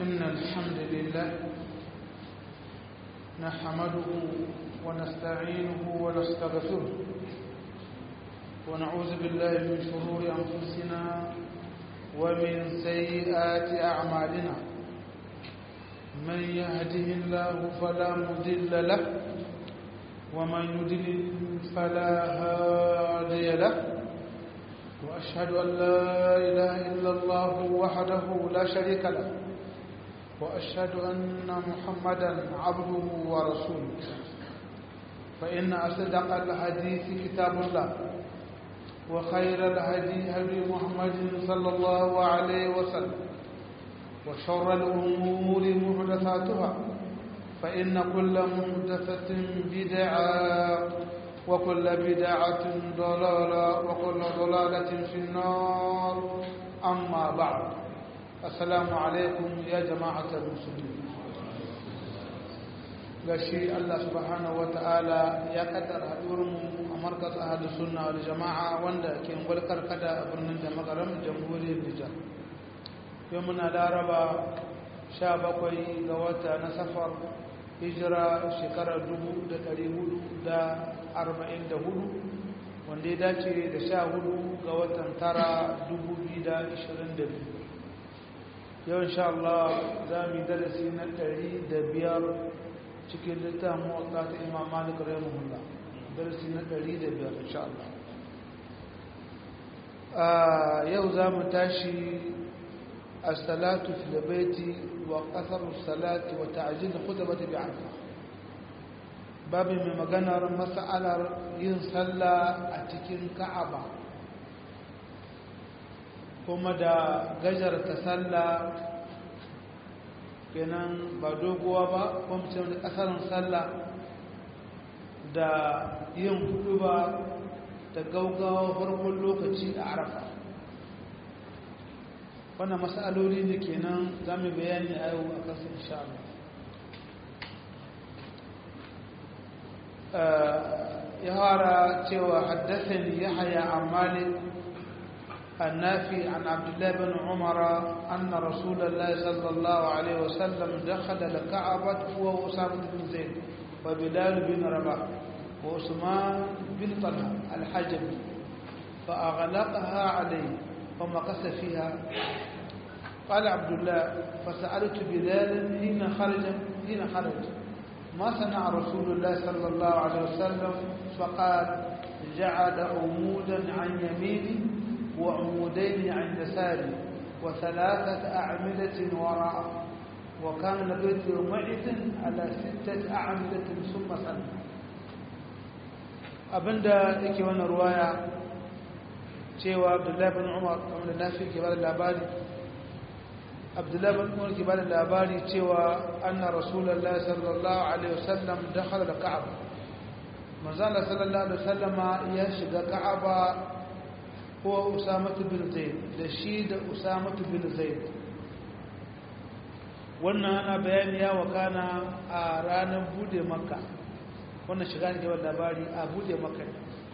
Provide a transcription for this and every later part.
إن الحمد لله نحمده ونستعينه ونستغفره ونعوذ بالله من شرور أنفسنا ومن سيئات أعمالنا من يهده الله فلا مضل له ومن يضلل فلا هادي له وأشهد أن لا إله إلا الله وحده لا شريك له وأشهد أن محمدا عبده ورسوله فإن أصدق الحديث كتاب الله وخير الهدي هدي محمد صلى الله عليه وسلم وشر الأمور محدثاتها فإن كل محدثة بدعة وكل بدعة ضلالة وكل ضلالة في النار أما بعد السلام عليكم يا جماعة المسلمين gashi Allah subhanahu ta'ala ya kaddara haɗuwarmu a markas ahadu sunna wal jama'a wanda ke ngwalkar kada a birnin da magaram jamhuriyar Nijar yau muna laraba 17 ga wata na safar hijira shekarar 1444 wanda ya dace da 14 ga watan tara 2022 yau insha Allah za mu yi darasi na 105 cikin littafin mawaka ta imam malik rahimahullah darasi na 105 insha Allah yau za mu tashi الصلاة في البيت وقصر الصلاة وتعجيل الخطبة بعرفة باب من مغنر مسألة ينصلى أتكين كعبة kuma da gajar ta sallah kenan ba doguwa ba kuma ce da kasarin sallah da yin hudu ba da gaugawa farkon lokaci a arafa wannan matsaloli ne kenan za mu bayani a yau a kansu insha Allah ya fara cewa haddathani yahya an malik النافي عن عبد الله بن عمر أن رسول الله صلى الله عليه وسلم دخل الكعبة هو أسامة بن زيد وبلال بن رباح وعثمان بن طلحة الحجب فأغلقها عليه ومكث فيها قال عبد الله فسألت بلال حين خرج حين خرج ما صنع رسول الله صلى الله عليه وسلم فقال جعل عمودا عن يميني وعمودين عن يساري وثلاثة أعمدة وراء وكان البيت يومئذ على ستة أعمدة ثم سلم abinda yake wannan ruwaya cewa abdullahi bin umar wanda nafi ke bada labari abdullahi bin umar ke bada labari cewa anna rasulullahi sallallahu alaihi wasallam dakhala da ka'aba manzala sallallahu alaihi wasallama ya shiga ka'aba ko usamatu bin zaid da shi da usamatu bin zaid wannan ana bayani ya wakana a ranar bude makka wannan shiga ne ke labari a bude makka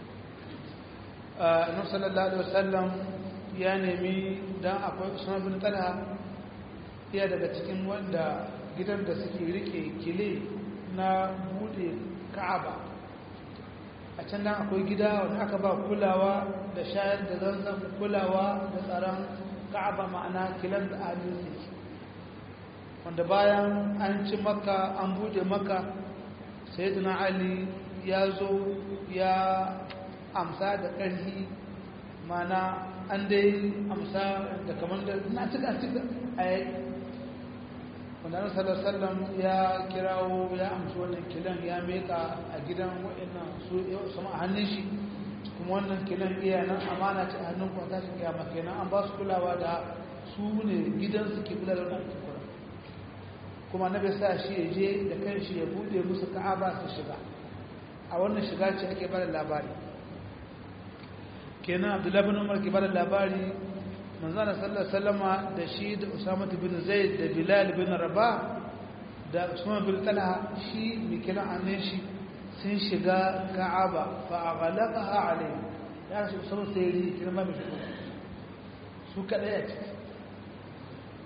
annabi sallallahu alaihi wasallam ya nemi dan akwai Usman bin Talha iya daga cikin wanda gidan da suke rike kile na bude Ka'aba a can nan akwai gida wanda aka ba kulawa da shayar da zanzan kulawa da tsaron Ka'aba ma'ana kilan da amin wanda bayan an ci maka an bude maka sayyidina Ali ya zo ya amsa da ƙarfi mana an dai amsa da kamar da na cika cika a yi wanda na sallallahu ya kirawo ya amsa wannan kilan ya meka a gidan waɗannan su sama a hannun shi kuma wannan kilan iya nan amana ce a hannun kwata shi kiyama kenan an ba su kulawa da su ne gidan su ke kula da wannan kura kuma na bai sa shi ya je da kanshi ya bude musu ka'aba su shiga a wannan shiga ce ake bada labari kenan abdullahi bin umar ke bada labari manzana sallallahu sallama da shi da usama bin zaid da bilal bin rabah da usman bin talha shi mai kira annin shi sun shiga ka'aba fa aghlaqaha alayhi ya rasu usama sai yi kirma mai shiga su kadai a ciki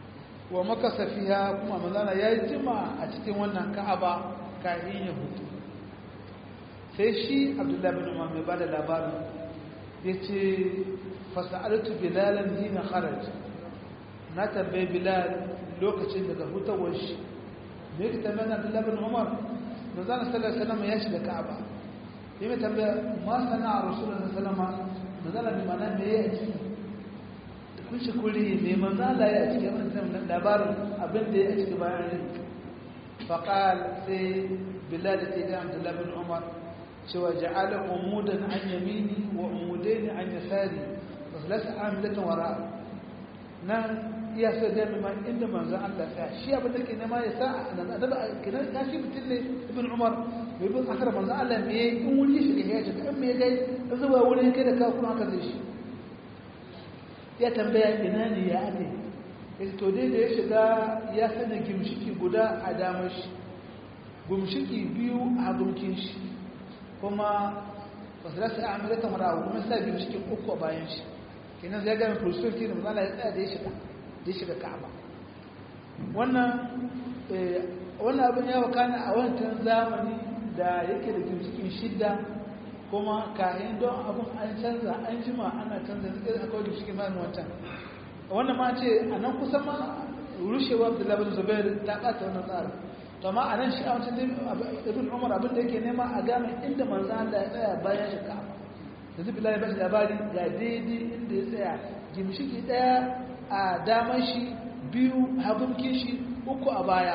wa makasa fiha kuma manzana ya jima a cikin wannan ka'aba kafin ya hutu sai shi abdullahi bin umar mai bada labarin ya ce fasa'altu bilalan hina kharaj na tambaye bilal lokacin daga hutawar shi me yake tambayar abdullahi bin umar manzana sallallahu alaihi wasallam ya shiga ka'aba yi mai tambaya ma sana'a rasulullah sallallahu alaihi wasallam manzana bi mana me ya ciki kun shi kuri mai manzala ya ciki wannan labarin abin da ya ciki bayan rin faqal sai bilal da ga abdullahi bin umar cewa ja'ala umudan an yamini wa umudaini an yasari wasu amilatan wara nan iya so da mai inda manzon Allah ya shi abin da ke nema ya sa nan adaba kinan ya shi mutum ne ibn umar bai bin akar manzon Allah me in wuri shi ga ya shiga in me gai zuwa wurin kai da ka kuma haka zai shi ya tambaya ina ne ya ake ya to dai da ya shiga ya sanya gimshiki guda a damar shi gimshiki biyu a gumkin shi kuma wasu rasa a amurka marawa kuma sa gimshikin uku a bayan shi kenan zai gami fulsulti da mazala ya tsaya da ya shiga da ya shiga ka'aba wannan wannan abin ya wakana a wancan zamani da yake da gimshikin shidda kuma kayan don abin an canza an jima ana canza zai akwai da shi mamu wancan wannan ma ce a nan kusa ma rushewa da labar zubair ta ɓata wannan tsarin to amma a nan shi a wancan ibn umar abin da yake nema a game inda manzo Allah ya tsaya bayan shi ka da zubi lai bashi labari ga daidai inda ya tsaya gimshiki daya a daman shi biyu hagunkin shi uku a baya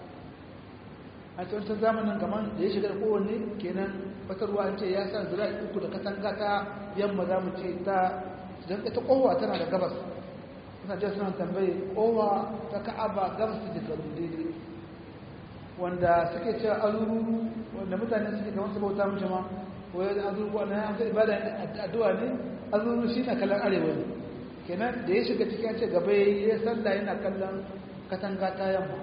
a wancan zamanin gaman da ya shiga da kowanne kenan fatarwa an ce ya sa zira'i uku da katanga ta yamma za mu ce ta don ita kowa tana da gabas suna ce suna tambaye kowa ta ka'aba gabas da garin daidai wanda suke cewa azururu wanda mutane suke kamar su bauta mace ma ko ya azururu wanda ya amsa ibada addu'a ne azururu shi na kallon arewa ne kenan da ya shiga cikin ce gaba ya sallah yana kallon katanga ta yamma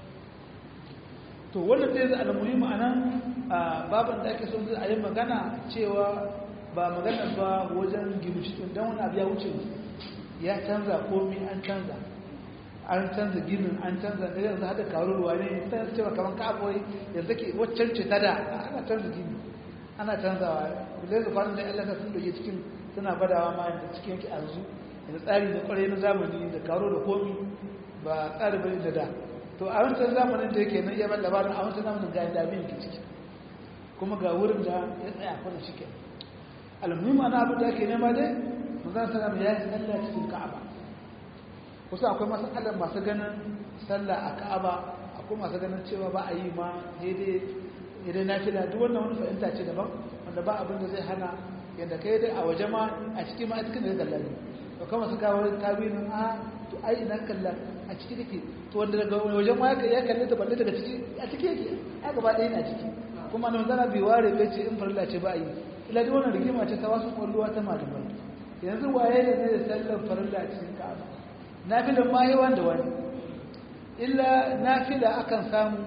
to wannan sai zai almuhimu a nan babin da ake son a yi magana cewa ba magana ba wajen gimshikin don wani abu ya wuce ya canza komi an canza an canza ginin an canza da yanzu hada karuwa ne ta cewa kamar ka'abuwai yanzu ke waccan ce ta da ana canza gini ana canzawa zai da kwanan da yan lasa sun doke cikin suna badawa ma yadda cikin yake arzu da tsari da kwarai na zamani da karo da komi ba tsari bane da da to a wancan zamanin da yake nan iya ban labarin a wancan zamanin ga yadda abin ke ciki kuma ga wurin da ya tsaya kwanan shi ke almuhimmi ana abin da ake nema dai manzan salam ya yi sallah cikin ka'aba kusa akwai masalar masu ganin sallah a ka'aba akwai masu ganin cewa ba a yi ma daidai idan na fila duk wannan wani fahimta ce daban wanda ba abin da zai hana yadda ka yi dai a waje ma a cikin ma a cikin da ya kalla ne to kama su kawo tawilin a to ai ina kalla a ciki take to wanda daga wajen ma ya kalle ta balle daga ciki a ciki yake a gaba ɗaya na ciki kuma nan zana bai ware bai ce in farilla ce ba a yi ila duk wannan rigima ce ta wasu kwalluwa ta malamai yanzu waye ne zai sallar farilla a cikin ka'aba nafilan ma yawan da wani illa nafila akan samu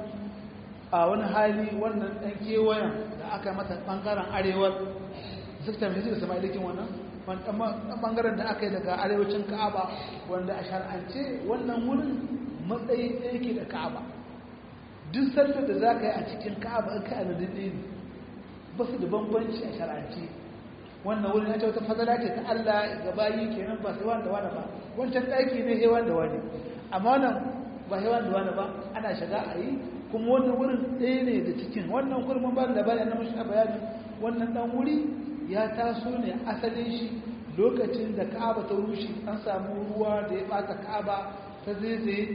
a wani hali wannan ɗan kewayen da aka mata ɓangaren arewar zukta mai da sama ilikin wannan ɓangaren da aka yi daga arewacin ka'aba wanda a shar'ance wannan wurin matsayi ɗaya ke da ka'aba duk sallar da za ka yi a cikin ka'aba in ka a nadin ne ba su da bambanci a shar'ance wannan wurin ya ce wata fadala ce ta Allah ga bayi kenan ba sai wanda wani ba wancan ɗaki ne hewan da wani amma wannan ba hewan da wani ba ana shiga a yi kuma wannan wurin ɗaya ne da cikin wannan kurmin ba da labari na mashi bayani wannan ɗan wuri ya taso ne asalin shi lokacin da ka'aba ta rushe an samu ruwa da ya ɓata ka'aba ta zaizaye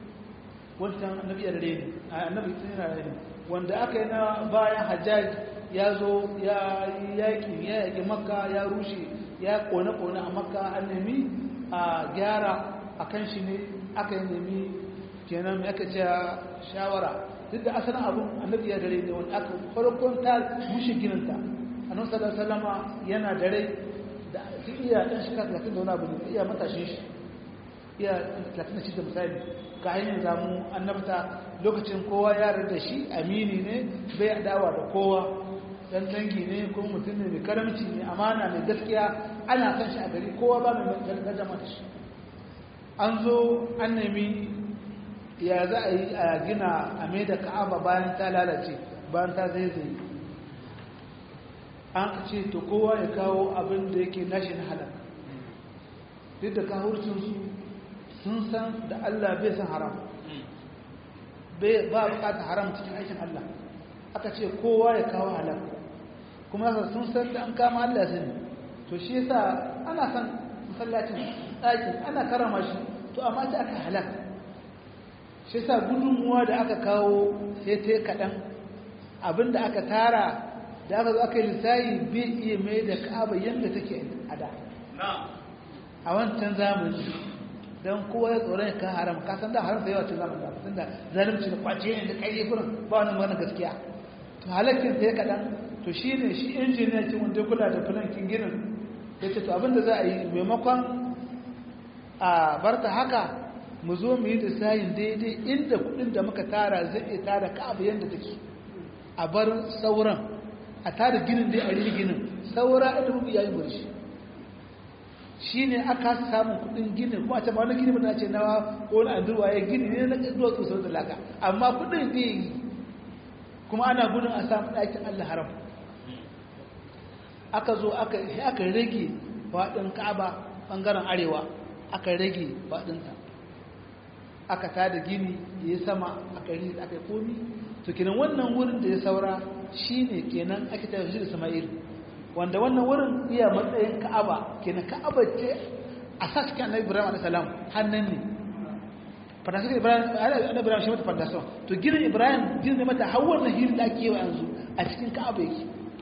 wancan annabi ya rere ne annabi sun yana rere wanda aka yi na bayan hajjaj ya zo ya yaƙi ya yaƙi makka ya rushe ya ƙone-ƙone a makka an nemi a gyara a kan shi ne aka yi nemi kenan aka ce shawara duk da asalin abin annabi ya dare ne wanda aka farkon ta rushe gininta annabi sallallahu alaihi yana dare da su iya dan shi kan 30 da wani abu ne iya matashin shi iya 36 misali ka hanyar zamu annabta lokacin kowa ya da shi amini ne bai adawa da kowa dan dangi ne ko mutum ne mai karamci mai amana mai gaskiya ana san shi a gari kowa ba mai gargaja mata shi an zo an nemi ya za a yi a gina a mai da ka'aba bayan ta lalace bayan ta zaizaye an ce to kowa ya kawo abin da yake nashi na halal duk da kahurcinsu sun san da Allah bai san haram ba bukata haram cikin aikin Allah aka ce kowa ya kawo halal kuma sun san da an kama Allah sani to shi yasa ana san masallacin ɗakin ana karama shi to amma ta aka halal shi yasa gudunmuwa da aka kawo sai ta kaɗan abinda aka tara da aka zo aka yi lissayi bai iya mai da ka'aba yadda take a da a wancan zamani don kowa ya tsoron ka haram ka san da haram da yawa cin zamani da tun da zalimci da kwace ne da ƙarfi furin ba wani magana gaskiya to halakkin ta ya kaɗan to shi ne shi injiniya cin wanda kula da filankin ginin ya ce to abinda za a yi maimakon a barta haka mu zo mu yi lissayin daidai inda kuɗin da muka tara zai iya tara ka'aba yadda take a bar sauran a tada ginin dai a rigi ginin saura inda muka yayin burshi shi ne aka samun kudin ginin kuma a ce ba wani gini ba ce na wani andurwa ya gini ne na duwa tsoson da laka amma kudin zai yi kuma ana gudun a samun ɗakin allah haram aka zo aka rage faɗin ka'aba ɓangaren arewa aka rage faɗinta aka tada gini da ya sama aka yi aka yi komi to kenan wannan wurin da ya saura shi ne kenan ake tafi shi da sama'il wanda wannan wurin iya matsayin ka'aba kenan ka'aba ce a sa cikin annabi ibrahim alaihi salam hannun ne fadasun ibrahim annabi ibrahim shi mata fadasun to ginin ibrahim ginin mata har wannan hiri da ake yi yanzu a cikin ka'aba yake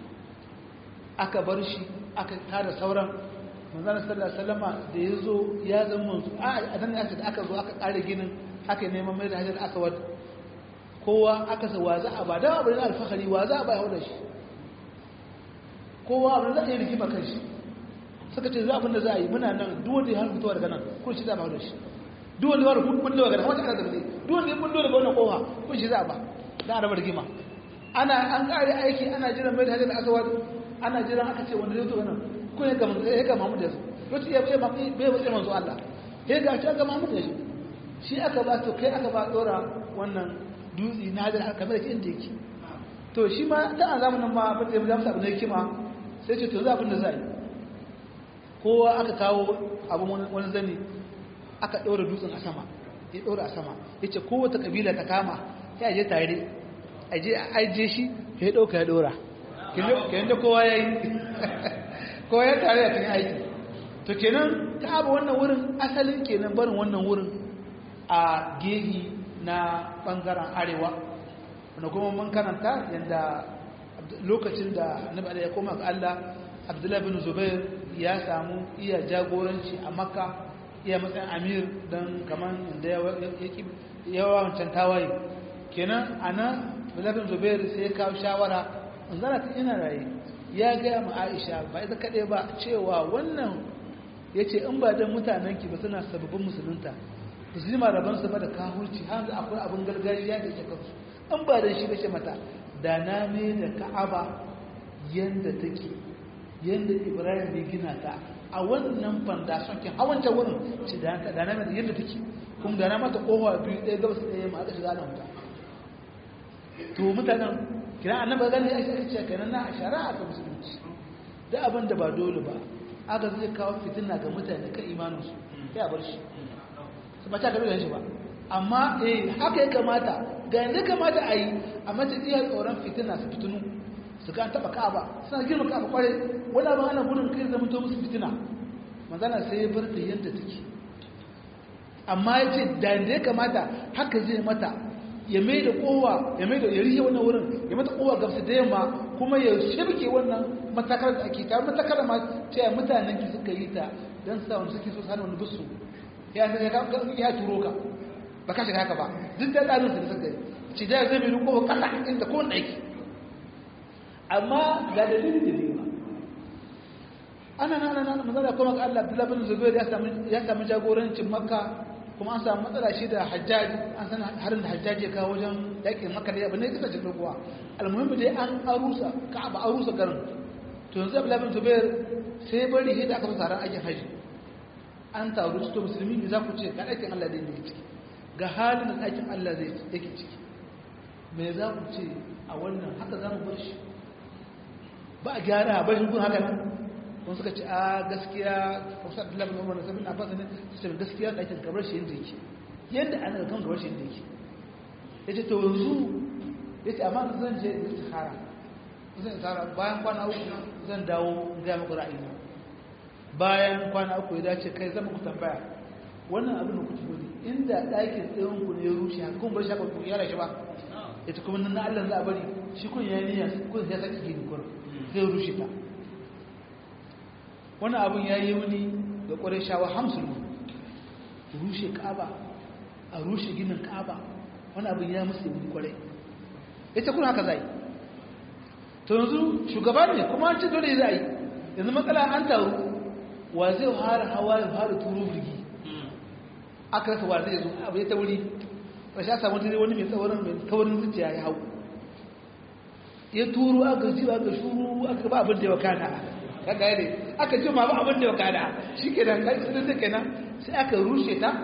aka bar shi aka tada sauran manzana sallallahu alaihi wasallama da ya zo ya zama manzo a nan ne aka zo aka kare ginin aka neman mai da hajar aswad kowa aka sa wa za a ba da abin alfahari wa za a bai da shi kowa abin za a yi rigima kan shi suka ce za abin da za a yi muna nan duwanda ya hannu daga nan kun shi za a ba da shi duwanda ya hannu kun daga nan wata ana zaune duwanda ya kullo daga wannan kowa kun shi za a ba za a raba rigima ana an kare aiki ana jiran mai da hajjar aswad ana jiran aka ce wanda zai zo nan kun ya ga Muhammad ya zo lokaci ya bai bai bai manzo Allah ya ga ta ga Muhammad ya zo shi aka ba to kai aka ba dora wannan dutsi na hajjar kamar da inda yake to shi ma da a zamanin ma ba da zamu sabu ne kima sai ce to za abin da za yi kowa aka kawo abin wani zani aka ɗora dutsen a sama ya ɗora a sama ya ce kowace ƙabila ta kama ya je tare a je a ajiye shi ya ɗauka ya ɗora kenan da kowa ya yi kowa ya tare a cikin aiki to kenan ta abu wannan wurin asalin kenan barin wannan wurin a gehi na ɓangaren arewa wanda kuma mun karanta yadda lokacin da nabi ya koma ga Allah Abdullahi bin Zubair ya samu iya jagoranci a Makka iya matsayin Amir dan kaman inda ya wancan tawaye kenan anan Abdullahi bin Zubair sai ya kawo shawara in zana ta ina raye ya gaya ma Aisha ba ita kaɗai ba cewa wannan yace in ba dan mutanen ki ba suna sababbin musulunta ba su ji marabansu ba da kahurci har akwai abin gargajiya da ke kansu in ba da shi bace mata da na ne da ka'aba yanda take yanda ibrahim ya gina ta a wannan fandashon kin hawanta wurin ci da da na mai yanda take kuma da na mata kowa biyu ɗaya gabas ɗaya ma aka shiga nan ta to mutanen kina annabi gani ya ce kenan na shari'a ta musulunci da abin da ba dole ba aka zai kawo fitina ga mutane kan imaninsu ya bar shi ba ta karu da shi ba amma eh haka ya kamata ga yanda kamata a yi a mata iya tsoron fitina su fitinu su ga taba ka'aba suna girma ka'aba kwarai wani abin ana gudun kai zama to musu fitina manzana sai ya bar ta yadda take amma ya ce da yanda ya kamata haka zai mata ya mai da kowa ya mai da ya rihe wannan wurin ya mata kowa gamsu da yamma kuma ya shirke wannan matakar da ake ta matakar ma ce mutanen ki suka yi ta don sa wani suke so sa wani bisu ya ya turo ka ba ka shiga haka ba duk da tsarin su da suka yi ci da zai mai ko kasa inda ko aiki amma ga dalilin da biyu ba ana nan nan manzala kuma ga Allah Abdullah bin Zubair ya samu ya samu jagorancin Makka kuma an samu matsala shi da Hajjaj an san harin da Hajjaj ya kawo wajen yakin Makka da abin ne kisa cikin kuwa almuhimmi dai an arusa Ka'aba arusa garin to yanzu Abdullah bin Zubair sai bari hida aka fara aikin haji an taru cikin musulmi ne za ku ce ga ɗakin Allah da yake ciki ga halin da ɗakin Allah zai yake ciki me za ku ce a wannan haka za mu bar shi ba a gyara a bashin kun haka nan wani suka ce a gaskiya wasu abdullahi bin umar da sabin abbas ne su ce gaskiya ɗakin kamar shi yadda yake yadda ana da kan kamar shi yadda yake ya ce to yanzu ya ce amma zan je da istihara zan istihara bayan kwana uku zan dawo gaya muku ra'ayina bayan kwana uku ya dace kai zama ku tambaya wannan abin da ku tafi ne inda ɗakin tsayon ku ne ya rushe haka kuma bar shi haka ku yara shi ba ya ce kuma na Allah za a bari shi kun ya niyya kun ya saki gini kun zai rushe ta wannan abin ya yi wuni da ƙwarai shawa hamsin rushe ka'aba a rushe ginin ka'aba wani abin ya musu wuni ƙwarai ya ce kuna haka zai to yanzu shugaba ne kuma an ce dole za a yi yanzu matsala an taru wa zai fara hawa ya fara turu birgi aka rasa wa zai zo abu ya ta wuri rashin a samu wani mai tsawarin mai taurin zuciya ya hau ya turu aka ji aka shuru aka ba abin da ya wakana kaga yadda aka ji ma ba abin da ya wakana shi ke da kai sun suke nan sai aka rushe ta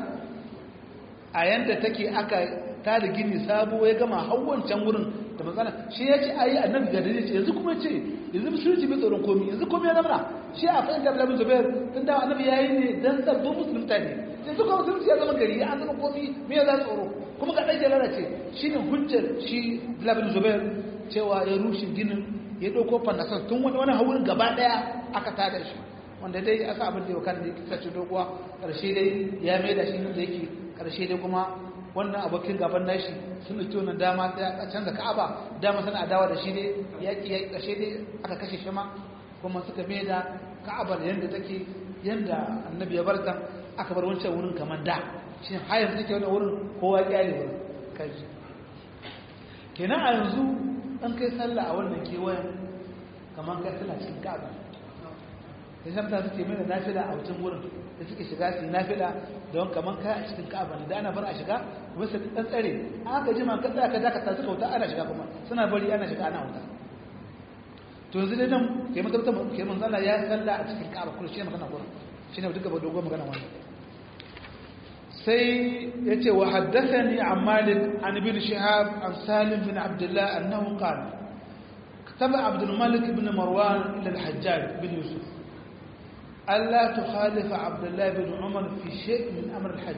a yanda take aka ta da gini sabo ya gama hawan can wurin da matsala shi ya ce ayi annabi ga dare ce yanzu kuma ce yanzu musulunci bai tsoron komi yanzu komi ya zamana shi a fahimta da bin zubair tun da annabi ya yi ne dan sabbin musulunta ne yanzu kuma musulunci ya zama gari ya zama komi me ya za tsoro kuma ga ɗage lalace shi ne hujjar shi labin zubair cewa ya rushe ginin ya ɗauko fannasar tun wani wani haurin gaba ɗaya aka tada shi wanda dai aka abin da ya wakana da ya kisa ce doguwa ƙarshe dai ya mai da shi da yake ƙarshe dai kuma wannan abokin gaban nashi sun ɗauki wannan dama ta canza ka'aba dama suna adawa da shi ne yaƙi ya ƙarshe dai aka kashe shi ma kuma suka mai da ka'abar yadda take yadda annabi ya barta aka bar wancan wurin kamar da shi hayar take wani wurin kowa ya ne wurin kaji kenan a yanzu an kai sallah a wannan kewayen kamar kai sallah cikin ka'aba da shamta suke mai da nafila a wancan wurin da suke shiga su yi nafila don kamar kai a cikin ka'aba ne da ana bar a shiga kuma su ɗan tsare aka jima ka tsaya ka dakata suka wuta ana shiga kuma suna bari ana shiga ana wuta to yanzu dai nan ke mutum ke manzala ya sallah a cikin ka'aba kuma shi ne magana gurin shi ne duka ba dogon magana wannan sai ya ce wa haddasani an malik an bin shihab an salim bin abdullah annahu qala كتب عبد الملك بن مروان إلى الحجاج بن يوسف ألا تخالف عبد الله بن عمر في شيء من أمر الحج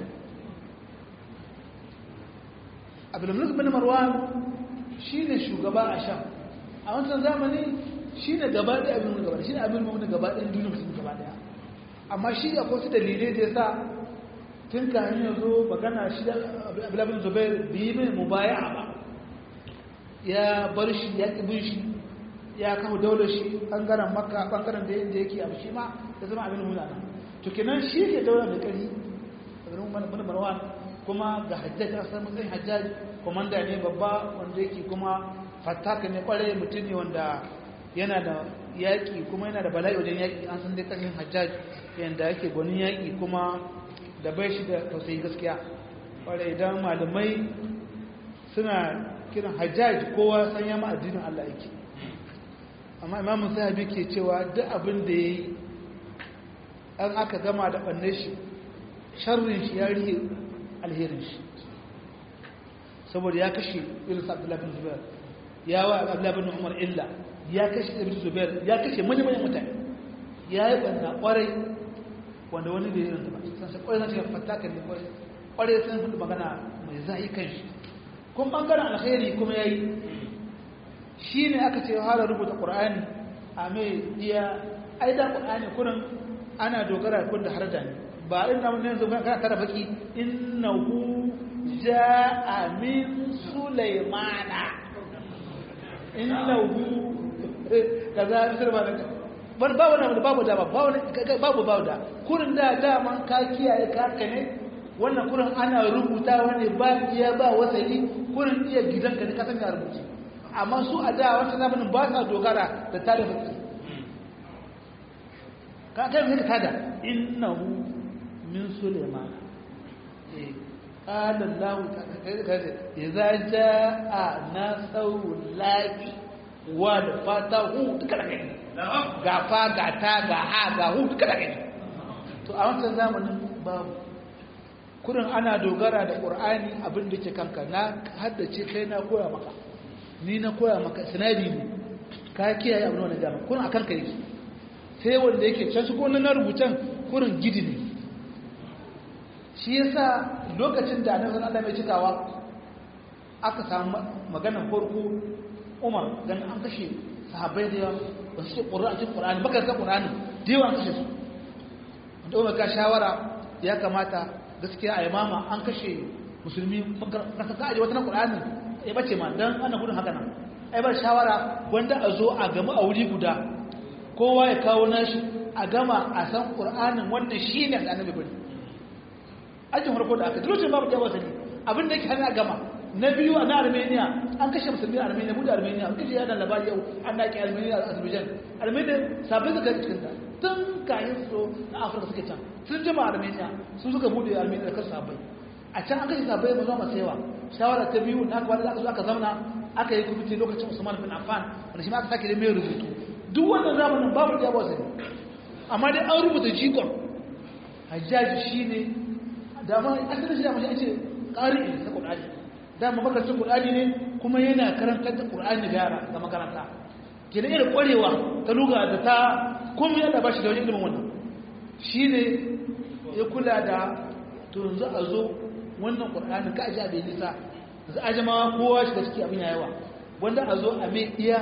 عبد الملك بن مروان شين شugaba a sham a wancan zamani shine gaba da abin gaba shine abin mu gaba da duniya musulmi gaba daya amma shi akwai su dalilai da yasa tun kayan ya zo magana shi da abulabin zubair bi mai mubaya'a ba ya bar shi ya ƙibin shi ya kawo daular shi ɓangaren makka ɓangaren da yadda yake abu shi ma ya zama abin mulana to kenan shi ke daular da ƙari a garin mana marwan kuma ga hajjaj a san matsayin hajjaj komanda ne babba wanda yake kuma fataka ne kwarai mutum ne wanda yana da yaƙi kuma yana da bala'i wajen yaƙi an san dai ƙarfin hajjaj yadda yake gwanin yaƙi kuma da bai shi da tausayi gaskiya kwarai idan malamai suna kiran hajjaj kowa san yama addinin Allah yake amma imamun sahabi ke cewa duk abin da ya yi an aka gama da ɓanne shi sharrin shi ya rihe alherin shi saboda ya kashe irin abdullahi bin zubair ya wa abdullahi bin umar illa ya kashe ibn zubair ya kashe manyan mutane ya yi ɓanna ƙwarai wanda wani da irin ba san sai ƙwarai zan ce fatakan ne ƙwarai ƙwarai sun hudu magana mai zahi kan shi kun ɓangaren alheri kuma ya yi shi ne aka ce hala rubuta ƙur'ani a mai iya aidan ƙur'ani kunan ana dogara kun da har da ne ba ina mun yanzu kan kada baki innahu ja'a min sulaymana innahu kaza misir ba da ban ba wani babu da ba babu babu da kurin da daman ka kiyaye ka ne wannan kurin ana rubuta wani ba iya ba wasali kurin iya gidanka ne ka san ya rubuce amma su a da wancan zamanin ba sa dogara da tare baki ka kai mai ka tada innahu min sulaiman eh qala allah idza jaa nasrullahi wal fatahu duka da kai ga fa ga ta ga ha ga hu duka da kai to a wancan zamanin babu kurin ana dogara da ƙur'ani abin da ke kanka na haddace kai na koya maka ni na koya maka sinadi ne ka kiyaye abin wani gama kurin a kanka yake sai wanda yake can su na rubutan kurin gidi ne shi yasa lokacin da annabi Allah mai cikawa aka samu maganar farko Umar dan an kashe sahabbai da yawa ba su ce ƙur'ani cikin ƙur'ani baka ga ƙur'ani da yawa an kashe su wanda Umar ka shawara ya kamata gaskiya a imama an kashe musulmi kasa ka aje wata na ƙur'ani ya bace ma dan ana gudun haka nan ai bar shawara wanda a zo a gama a wuri guda kowa ya kawo nashi a gama a san ƙur'anin wannan shi ne da annabi bari ajin farko da aka lokacin babu da wasa ne abin da yake hana gama na biyu a na armenia an kashe musulmi a armenia mu da armenia an kashe yana labari yau an daƙi armenia a azerbaijan armenia sabbin suka cikin ta tun kayan su na afirka suke can sun jima armenia sun suka bude armenia da kan sabai a can an kashe sabai ba zama yawa shawara ta biyu na aka aka zo aka zauna aka yi kwamiti lokacin usman bin affan wanda shi ma aka sake da mai rubutu duk wannan zamanin babu da yawa sani amma dai an rubuta jikon hajjaji shi ne dama asalin shi da mashi an ce ƙari na ƙudani dama makarantun ƙudani ne kuma yana karantar da ƙudani da yara ga makaranta ke da irin ƙwarewa ta luga da ta kuma yana ba shi da wajen ilimin wannan shi ne ya kula da to yanzu a zo wannan ƙudani ka aji abin nisa yanzu a jama'a kowa shi da ciki abin yawa wanda a zo a mai iya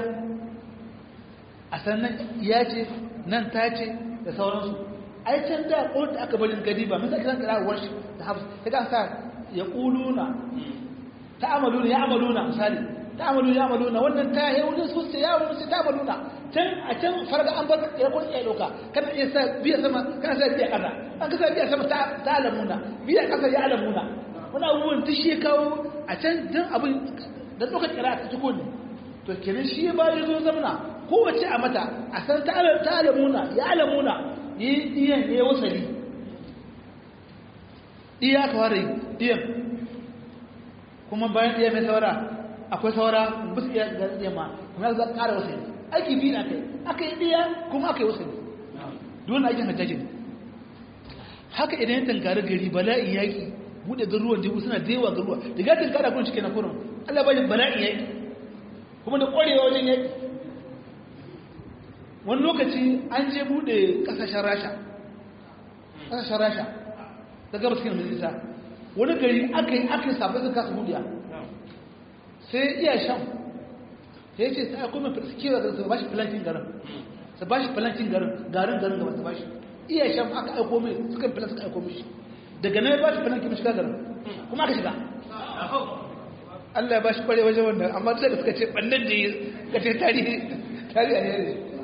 a sannan iya ce nan ta ce da sauransu ai can da ko da aka barin gadi ba mun sai kan kira warshi da hafs sai kan sa ya quluna ta'amaluna ya amaluna misali ta'amaluna ya amaluna wannan ta yi wani su sai ya wani su ta'amaluna can a can farga an bar ya ko ya doka kana iya sa biya sama kana sa biya kaza an ka sa biya sama ta ta'alamuna biya kasa ya alamuna wani abubuwan duk shi kawo a can dan abin da doka kira ta tuko ne to kenan shi ba ya zo zamana kowace a mata a san ta'alamuna ya alamuna yi iyan ya wasali iya ka ware iyan kuma bayan iya mai saura akwai saura bus iya ga iya ma kuma za ka kara wasali aiki biyu na kai aka yi iya kuma aka yi wasali dole aikin hajjaji ne haka idan ya tankari gari bala'in yaƙi buɗe garuruwan jibu suna da yawa garuruwa da ga tankara kun cike na kurin allah bajin bala'in yaƙi kuma da ƙwarewa wajen yaƙi wani lokaci an je bude kasashen rasha kasashen rasha da gabas cikin majalisa wani gari aka yi aka yi sabai zai kasa budiya sai iya shan ya ce sai akwai mai kewa da su ba shi filankin garin su ba shi filankin garin garin garin gaba su ba shi iya shan aka aiko mai suka filan suka aiko mishi daga nan ya ba shi filankin shiga garin kuma aka shiga Allah ya ba shi kware wajen wannan amma duk da suka ce ɓannan da ya kace tarihi tarihi ne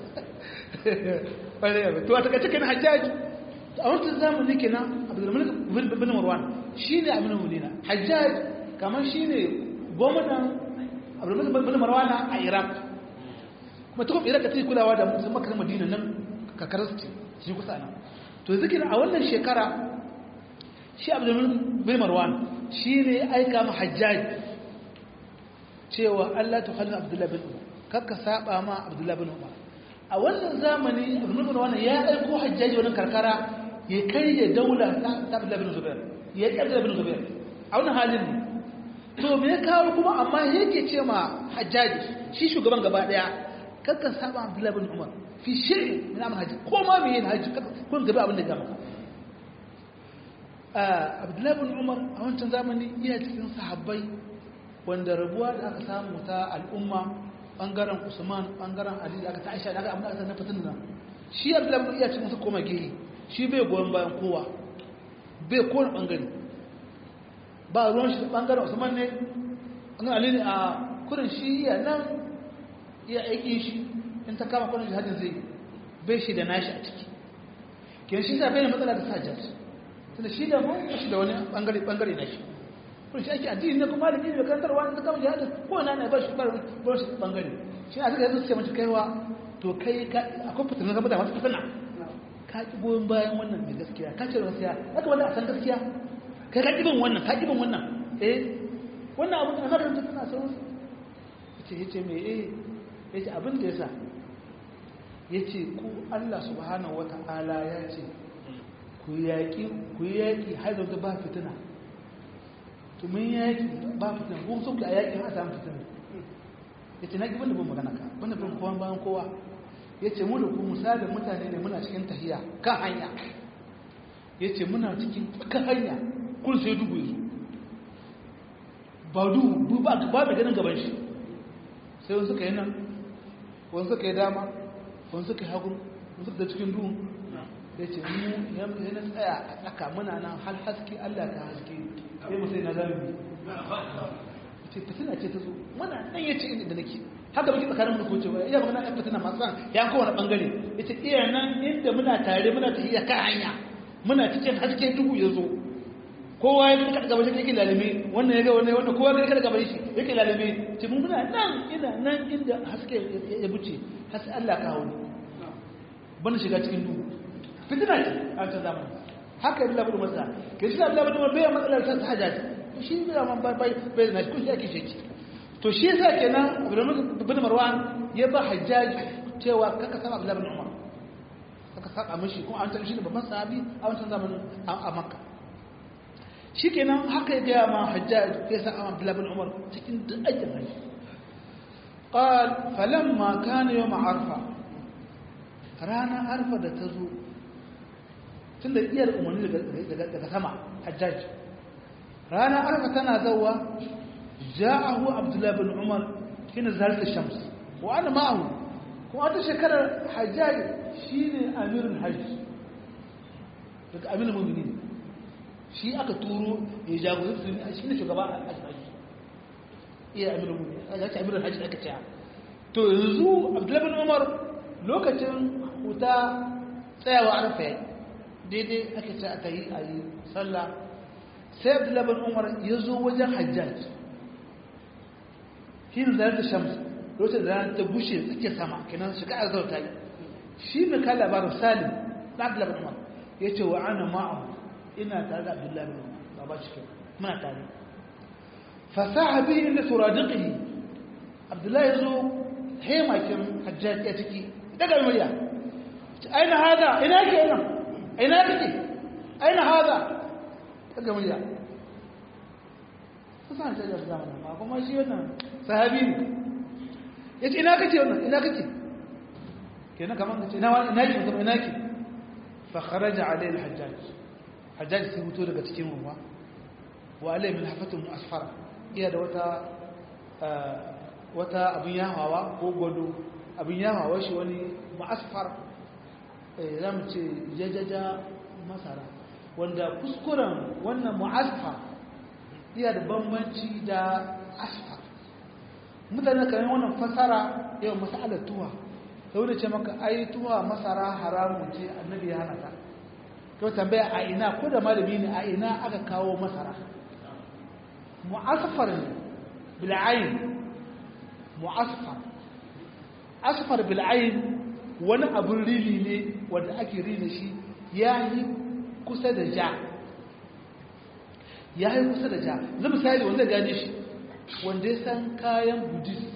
to a takaice kan hajjaji a wancan zamani kenan abdulmalik bin marwan shine abin mulina hajjaj kamar shine gwamnan abdulmalik bin marwan a iraq kuma ta kuma iraq ta yi kulawa da mutum makar madina nan kakarar ce shi kusa nan to zikin a wannan shekara shi abdulmalik bin marwan shine aika ma hajjaj cewa Allah ta halin abdullahi bin umar kakka saba ma abdullahi bin umar a wannan zamani abin wannan ya aiko hajjaji wani karkara ya karye daula ta abdullahi bin zubair ya ƙarfi bin zubair a wannan halin ne to me ya kawo kuma amma yake ce ma hajjaji shi shugaban gaba daya kakkan saba abdullahi bin umar fi shirin min amal hajji ko ma me yin hajji kun gaba abin da ya maka abdullahi bin umar a wancan zamani iya cikin sahabbai wanda rabuwa da aka samu ta al'umma bangaren usman bangaren ali da aka ta aisha da aka amma aka na fitin nan shi abdullahi bin iya cikin su koma gehe shi bai goyon bayan kowa bai kowane bangare ba ruwan shi bangaren usman ne bangaren ali ne a kurin shi iya nan iya aiki shi in ta kama kwanan jihadin zai bai shi da nashi a ciki kiyan shi sa bai da matsala da sajjat tunda shi da mun shi da wani bangare bangare na shi kun shi ake addini ne kuma da da karantarwa da kama jihadin ko na ne ba shi ba shi bangare shi a suka yanzu suke mace kaiwa to kai ka akwai fitinan zama da masu fitina ka ki goyon bayan wannan mai gaskiya ka ce gaskiya haka wanda a san gaskiya kai ka kibin wannan ka kibin wannan eh wannan abu da makarantar tana sauran yace yace me eh yace abin da yasa yace ku Allah subhanahu wata'ala ya ce ku ku yaƙi ku yaƙi har da ba fitina to mun yaƙi ba fitina ko so ku a yaƙi har samu fitina yace na ki banda ban magana ka banda ban kowa bayan kowa yace mu da ku misalin mutane ne muna cikin tahiya kan hanya yace muna cikin kan hanya kun sai dubu yazo ba dubu ba ba da ganin gaban shi sai wani suka yi nan wani suka yi dama wani suka yi hagu wani suka da cikin duhun ya ce mu ya na tsaya a tsaka muna nan hal haske Allah ka haske sai mu sai na zami ya ce fitina ce ta zo muna nan ya ce inda nake haka muke tsakanin mu ko cewa iya magana ɗan fitina masu san ya kowane ɓangare ya ce iya nan inda muna tare muna tafiya kan hanya muna cikin haske duhu ya zo kowa ya kada gaban shi yake lalime wannan ya ga wannan wannan kowa ya kada gaban shi yake lalime ce mun muna nan ina nan inda haske ya buce har sai Allah ka hawo bana shiga cikin duhu fitina ce a ta zamani haka yi labarin masa ke shi labarin masa bai matsalar ta hajjaj shi bai man bai bai bai na kun shi ake shi to shi yasa kenan bin marwan ya ba hajjaj cewa kaka sama abdullahi bin umar kaka saka mishi kuma an shi ne babban sahabi a wancan zamanin a makka shi kenan haka ya gaya ma hajjaj ya sa abdullahi bin umar cikin duk aikin hajji قال فلما كان يوم عرفه رانا عرفه da tazo tunda iyar umarni daga sama hajjaj rana arfa tana zawa ja'ahu abdullah bin umar kina zalta shams wa ana ma'ahu kuma wata shekarar hajjaj shine amirul hajj daga amirul mu'minin shi aka turo ya jagoranci shi ne shugaba a hajji iya amirul mu'minin ya ce amirul hajj aka ce to yanzu abdullah bin umar lokacin huta tsayawa arfa yayi daidai ake ce aka yi a yi sallah sai abdullabin umar ya zo wajen hajjaj hin zayar da shams lokacin da ta bushe suke sama kenan shiga a zauta yi shi mai kai labarin salim na abdullabin umar ya ce wa ana ma'ahu ina tare da abdullabin umar ba ba cikin muna tare fasaha bihi inda suradiqihi abdullahi ya zo hemakin hajjaj ya ciki daga murya aina hada ina ke nan aina kake aina hada kaga murya kusan ta da zamana ma kuma shi wannan sahabi ne yace ina kake wannan ina kake kenan kaman kace ina ina ki kuma ina ki fa kharaja alayhi al-hajjaj hajjaj sai fito daga cikin ruwa wa alayhi min hafatun asfara iya da wata wata abin yahawa ko gwado abin yahawa shi wani ma'asfar za mu ce jajaja masara wanda kuskuren wannan mu'asfa iya da bambanci da asfa mutane kamar wannan fasara yau masalar tuwa ta wani ce maka ai tuwa masara haramun ce annabi ya hana ta kyau tambaya a ina ko da malami ne a ina aka kawo masara mu'asfar ne bil'ayin mu'asfar asfar bil'ayin wani abin rini ne wanda ake rina shi ya yi kusa da ja ya yi kusa da ja zai misali wanda gane shi wanda ya san kayan buddhist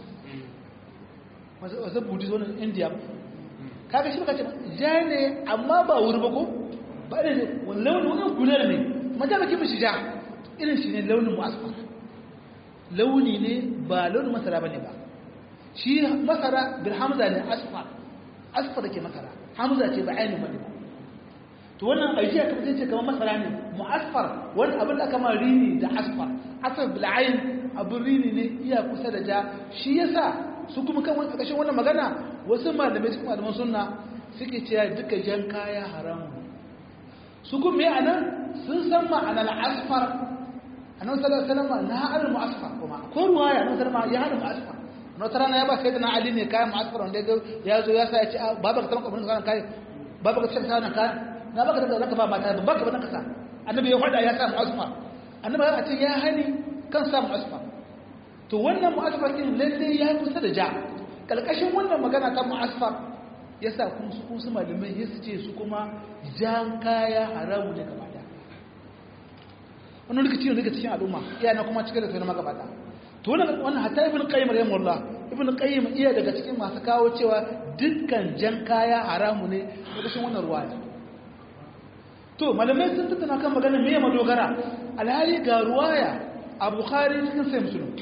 wasu buddhist wani india kaga shi baka ce ja ne amma ba wuri ba ko ba ne wani launin wani gunar ne maja baki mishi ja irin shi ne launin asfar launi ne ba launin masara ba ne ba shi masara bil hamza ne asfar asfar ke masara hamza ce ba ainihin bane ba to wannan ajiya kamar sai ce kamar masara ne mu'asfar wani abin da kama rini da asfar asfar bil ayn abin rini ne iya kusa da ja shi yasa su kuma kan wani ƙarshen wannan magana wasu malamai su malaman sunna suke cewa duka jan kaya haramu su kuma me anan sun san ma'anar asfar annabi sallallahu alaihi wasallam na ha'al mu'asfar kuma ko ruwaya annabi sallallahu alaihi wasallam ya hada mu'asfar na wata rana ya ba sai da na ali ne kayan ma'asfar wanda ya zo ya sa ya ce baba ka taɓa kamar kayan kayan baba ka taɓa kayan kayan na baka da zaka ba mata ba ka ba ka sa annabi ya faɗa ya sa ma'asfar annabi ya ce ya hani kan sa ma'asfar to wannan ma'asfar din lalle ya yi kusa da ja kalkashin wannan magana ta ma'asfar ya sa kun su kun su malamai ya su ce su kuma jan kaya haramu ne gaba da wannan rikici ne daga cikin al'umma iyana kuma cikin da sai na magabata to wannan hatta ibn qayyim rahimahullah ibn qayyim iya daga cikin masu kawo cewa dukkan jan kaya haramu ne kashin wannan ruwaya to malamai sun tattauna kan magana me madogara alhali ga ruwaya a bukhari cikin sai musulun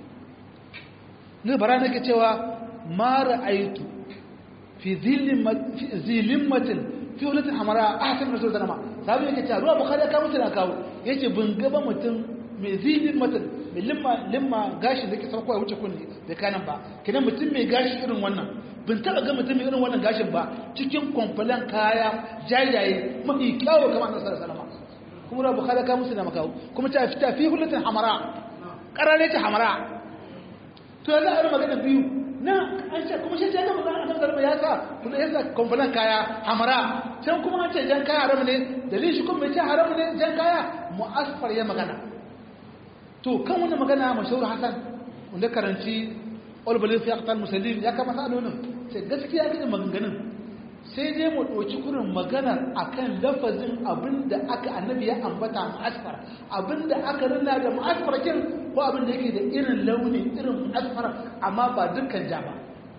ne bara nake cewa ma ra'aitu fi zilimmatin fi wulatin hamara a hasan rasul sallama sabi yake cewa ruwa bukhari ya kawo na kawo yace bin gaba mutum mai zilimmatin mai limma limma gashi da ke sauko ya wuce kunni da kanan ba kidan mutum mai gashi irin wannan bin taba ga mutum mai irin wannan gashin ba cikin kwamfalan kaya jajaye mafi kyawo kamar annabi sallallahu alaihi wasallam kuma ruwa bukhari ya kawo musu na makawo kuma ta fita fi wulatin hamara karare ta hamara to yanzu a yi magana biyu na an ce kuma shi ce ga mutum annabi sallallahu ya sa kuma ya sa kwamfalan kaya hamara can kuma an ce jan kaya haram ne dalilin shi kuma bai ce haram ne jan kaya mu'asfar ya magana to kan wannan magana mashahur hasan wanda karanci olbalin fi aqtal musallin ya kama sa'alonin sai gaskiya ga maganganun sai dai mu ɗauki kurin magana akan lafazin abinda aka annabi ya ambata mu'asfar abinda aka rina da mu'asfar kin ko abinda yake da irin launi irin mu'asfar amma ba dukkan ja ba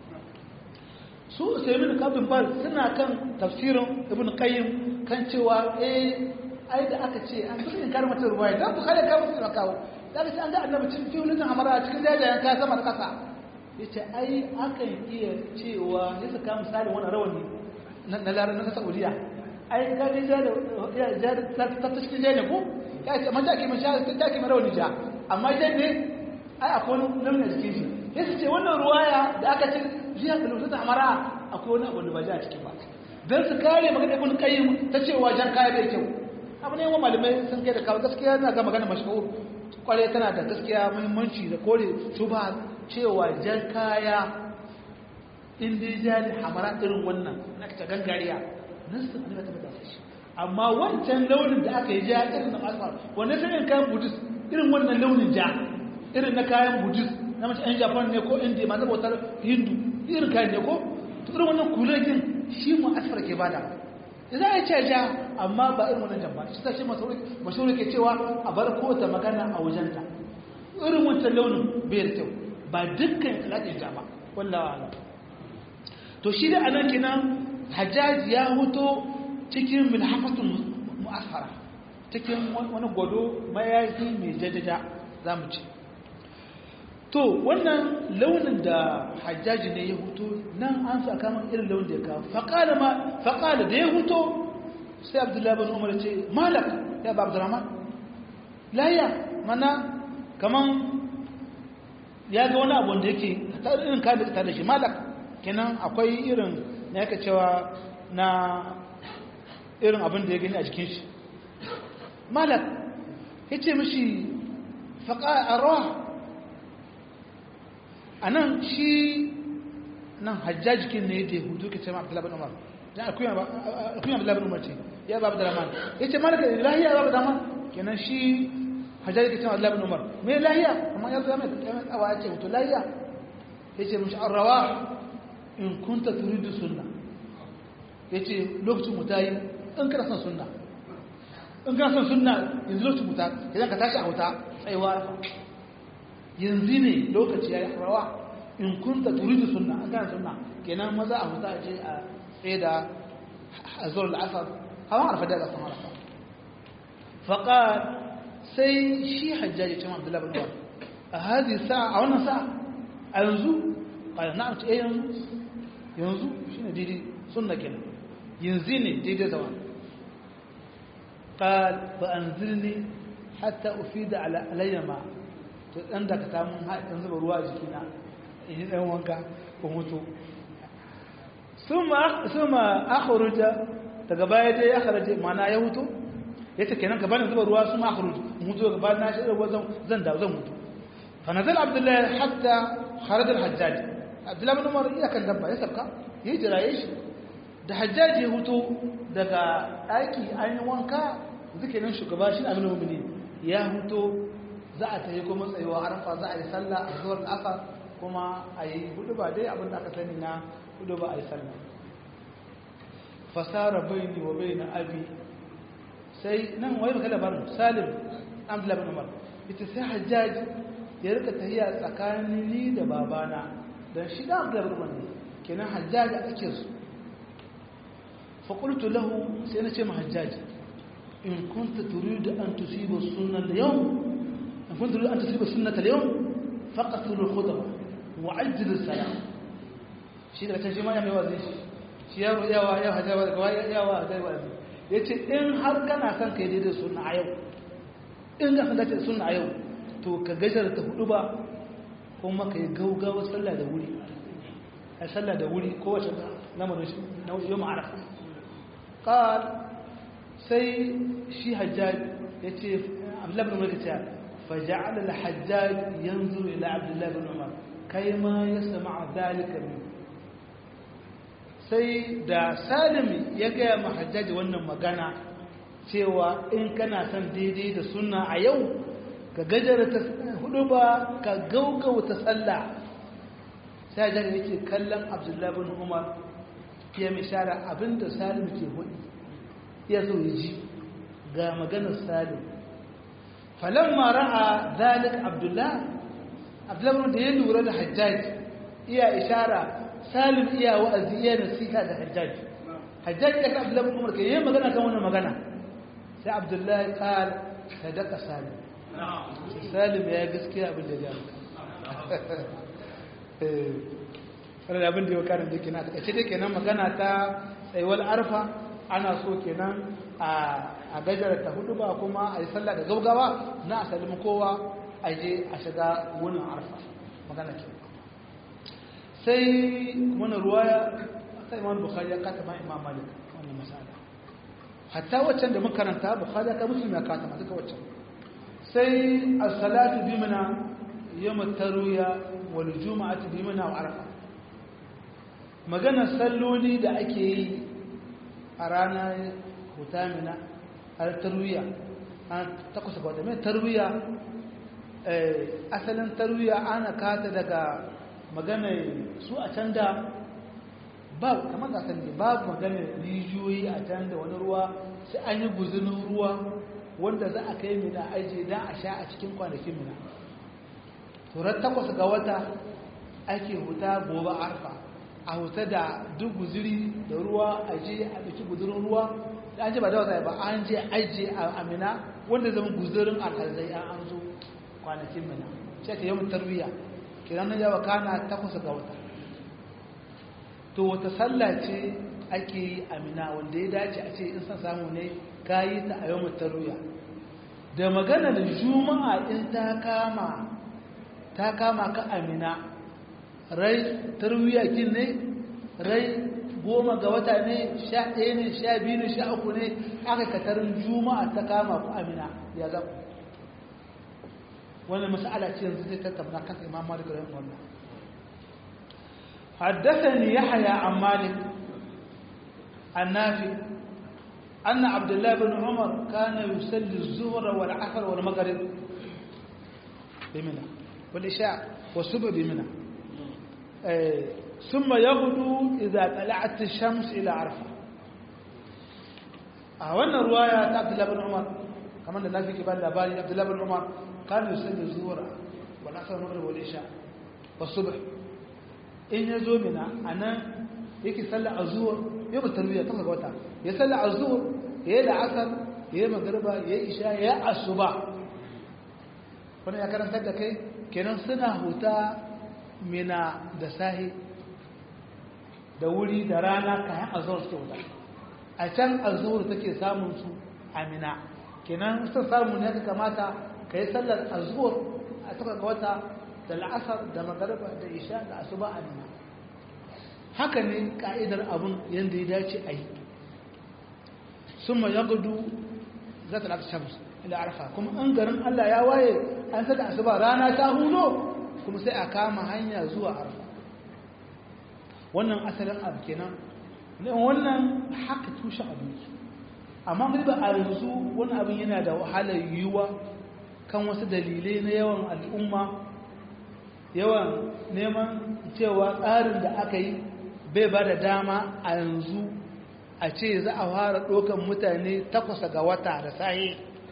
su usaimin kafin fal suna kan tafsirin ibn qayyim kan cewa eh ai da aka ce an kusa in karmata ruwaya dan bukhari ka musu da kawo da ce an ga annabi cikin fiulun amara cikin jajayen kaya sama da kasa yace ai akan iya cewa ya saka misali wannan rawani na lara na saudiya ai ka ga ja da ja ta ta cikin ja ne ko ya ce man take man sha ta ke rawani ja amma ja ne ai akwai wani launi a cikin shi yace ce wannan ruwaya da aka ce jiya da lutu ta amara akwai wani abu da ba ja a cikin ba dan su kare magana ibn qayyim ta cewa jan kaya bai kyau abu ne wa malamai sun kai da kawo gaskiya na ga magana mashahur kware tana da gaskiya muhimmanci da kore su ba cewa jan kaya in dai jari hamara irin wannan na ta gangariya nan su ne ta bada shi amma wancan launin da aka yi ja irin na asfar wanda sai in kayan buddhist irin wannan launin ja irin na kayan buddhist na mace yan japan ne ko india masu bautar hindu irin kayan ne ko to irin wannan kulagin shi mu asfar ke bada za a ce ja amma ba irin wannan jan ba shi ta shi mashahuri ke cewa a bar kota magana a wajenta irin wancan launin bai da kyau ba dukkan alaƙin ja ba wallawa ala to shi da anan kinan hajjaj ya huto cikin milhafatun mu'asfara cikin wani gwado mayafi mai jajaja za mu ce to wannan launin da hajjaji ne ya huto nan an sa kama irin launin da ya kawo faƙala da ya huto sai abdullahi bin umar ce malak ya ba abdurrahman layya mana kaman ya ga wani abu da yake irin kayan da ta da shi malak kenan akwai irin na yaka cewa na irin abin da ya gani a jikin shi malak ya ce mashi faƙa a rawa a nan shi nan hajjajikin ne da hudu ke ce ma abdullahi umar dan akuyan abdullahi umar ce ya ba abdullahi ya ce malaka lahiya ba abdullahi kenan shi hajjaji ke ce ma abdullahi umar me lahiya amma ya zama mai tsawa ya ce hutu lahiya ya ce mashi an rawa in kunta turidu sunna ya ce lokacin mu ta yi in kana son sunna in kana son sunna yanzu lokacin mu ta idan ka tashi a wuta tsayuwa yanzu ne lokaci ya yi rawa in kunta turidu sunna an kana sunna kenan maza a wuta a je a tsaye da azur al'asar hawan arfa da san arafa faqal sai shi hajjaji cin abdullahi bin umar a hadi sa'a a wannan sa'a a yanzu qala na'am ce yanzu yanzu shine daidai sunna kenan yanzu ne daidai zaman قال فأنزلني حتى أفيد على علي ما to dan da ka samu haɗin zuba ruwa a jikina in yi ɗan wanka ko mutu suma akhruja daga baya dai ya kharaje mana ya hutu yace kenan ka bani zuba ruwa suma akhruj mutu daga baya na shi ruwa zan zan da zan mutu fa nazal abdullahi hatta kharaja al-hajjaj abdullahi bin umar ya kan dabba ya sabka ya jiraye shi da hajjaj ya hutu daga ɗaki an yi wanka zikirin shugaba shi aminu mu'minin ya hutu za a tayi kuma tsayuwa arafa za a yi sallah a zuwar asa kuma a yi hudu ba dai abin da aka sani na hudu ba a yi sallah fasara baini wa baina abi sai nan wai maka labarin salim abdullahi bin umar ita sai hajjaj ya rika tahiya tsakanin ni da babana dan shi da abdullahi bin umar ne kenan hajjaj a cikin su fa qultu lahu sai na ce ma hajjaj in kunta turidu an tusiba sunna al-yawm in kunta turidu an tusiba sunnata al-yawm faqatul khutba wa ajjil as-salam shi da can shi ma ya mai wazi shi ya yawa ya hajawa da yawa hajawa yace in har kana son kai daidai sunna a yau in ga san dace sunna a yau to ka gajar ta hudu ba kuma ka yi gaugawa sallah da wuri a sallah da wuri kowace lamarin na yau ma'arafa ƙar sai shi hajjaj ya ce abdullahi bin mulki ta faja'ala al-hajjaj yanzu ila abdullahi bin umar kai ma ya sama zalika min sai da salimi ya gaya ma hajjaji wannan magana cewa in kana son daidai da sunna a yau ka gajara ta hudu ba ka gaugauta sallah sai jan yake kallon abdullahi bin umar ya mishara abinda salim ke hudu ya zo ya ji ga maganar salim falamma ra'a zalik abdullahi abdullahi da ya lura da hajjaji iya ishara salim iya wa'azi iya nasiha da hajjaji hajjaji ya ka abdullahi bin umar ke yi magana kan wannan magana sai abdullahi qal sadaka salim salim ya gaskiya abin da ya eh wani abin da ya karin da kenan a ce kenan magana ta tsayuwar arfa ana so kenan a gajara ta hudu ba kuma a yi sallah da gaugawa na a salimu kowa a je a shiga wunin arfa magana ke sai wani ruwaya ta imam bukhari ya kata ma imam malik wannan masala hatta waccan da makaranta bukhari ka muslim ya kata ma duka waccan sai as-salatu bi mana yawm at-tarwiya wal jum'atu bi mana wa arafa magana salloli da ake yi a ranar hutamina har tarwiya an takwas ga wata mai tarwiya asalin tarwiya ana kata daga magana su a can da babu kamar da san babu magana rijiyoyi a can da wani ruwa sai an yi guzunin ruwa wanda za a kai mina aje don a sha a cikin kwanakin mina turar takwas ga wata ake huta gobe arfa a huta da duk guziri da ruwa a je a ɗauki guzurin ruwa da an je ba da wata ba an je aje a amina wanda zama guzurin alhazai an an zo kwanakin mina shi ake yawan tarwiya kiran na yawa kana takwas ga wata to wata sallah ce ake yi amina wanda ya dace a ce in san samu ne ka yi ta a yawan tarwiya da maganar juma'a in ta kama ta kama ka amina rai tarwiya kin ne rai goma ga wata ne sha ɗaya ne sha biyu ne sha uku ne aka katarin juma'a ta kama ku amina ya zaku wannan mas'ala ce yanzu zai tattauna kan imam malik rahim wallah حدثني يحيى عن مالك النافع أن عبد الله بن عمر كان يصلي الظهر والعصر والمغرب بمنى والإشاء والصبح بمنى ثم يغدو إذا طلعت الشمس إلى عرفة أولا رواية عبد الله بن عمر كمان الناس في كبار الأباري عبد الله بن عمر كان يصلي الظهر والعصر والمغرب والعشاء والصبح إن يزومنا أنا yake sallar azhur yau ba tarbiya ta ga wata ya sallar azhur ya da asar ya magriba ya isha ya asuba wannan ya karantar da kai kenan suna huta mina da sahi da wuri da rana kayan azhur suke wuta a can azhur take samun su a mina kenan sun samu ne ka kamata ka yi sallar azhur a taka ga wata da la'asar da magariba da isha da asuba a mina haka ne ka'idar abin yadda ya dace a yi sun ma yagudu za ta lafi shams ila arfa kuma an garin allah ya waye an sada asuba rana ta hulo kuma sai a kama hanya zuwa arfa wannan asalin abu kenan wannan haka tushe abinci amma ba a yanzu wani abin yana da wahalar yiwuwa kan wasu dalilai na yawan al'umma yawan neman cewa tsarin da aka yi bai ba da dama a yanzu a ce za a fara ɗaukan mutane takwasa ga wata da sahi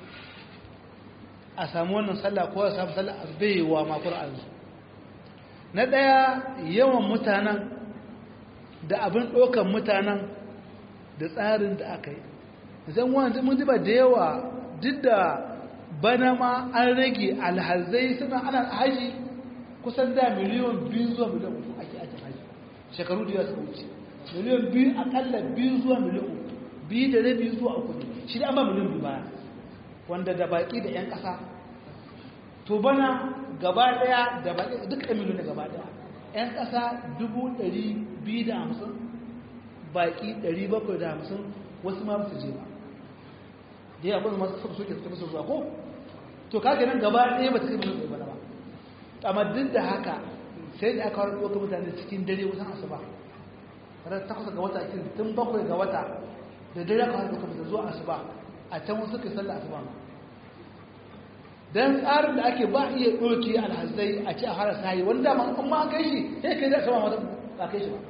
a samu wannan sallah ko a samu sallah a baiwa makon yanzu na ɗaya yawan mutanen da abin ɗaukan mutanen da tsarin da aka yi zan wani mun diba da yawa duk da bana ma an rage alhazai suna ana haji kusan da miliyon biyu zuwa miliyon uku ake ake haji shekaru da yawa suka wuce miliyon biyu akalla biyu zuwa miliyon uku biyu da rabi zuwa uku ne shi da an ba miliyon biyu baya wanda da baki da 'yan ƙasa to bana gaba daya da baki duk miliyon da gaba daya 'yan ƙasa dubu ɗari biyu da hamsin baki ɗari bakwai da hamsin wasu ma su je ba da yawa kuma masu suka soke suka musu zuwa ko to kage nan gaba ɗaya ba ta kai miliyon ɗaya ba amma duk da haka sai da aka wani ɗaukar mutane cikin dare wasan asuba ranar takwas ga wata kin tun bakwai ga wata da dare aka wani ɗaukar mutane zuwa asuba a can wasu suka sallah asuba ma dan tsarin da ake ba iya ɗauke alhazai a ci a hara sayi wanda ma an ma kai shi sai kai da sama wata ba kai shi ba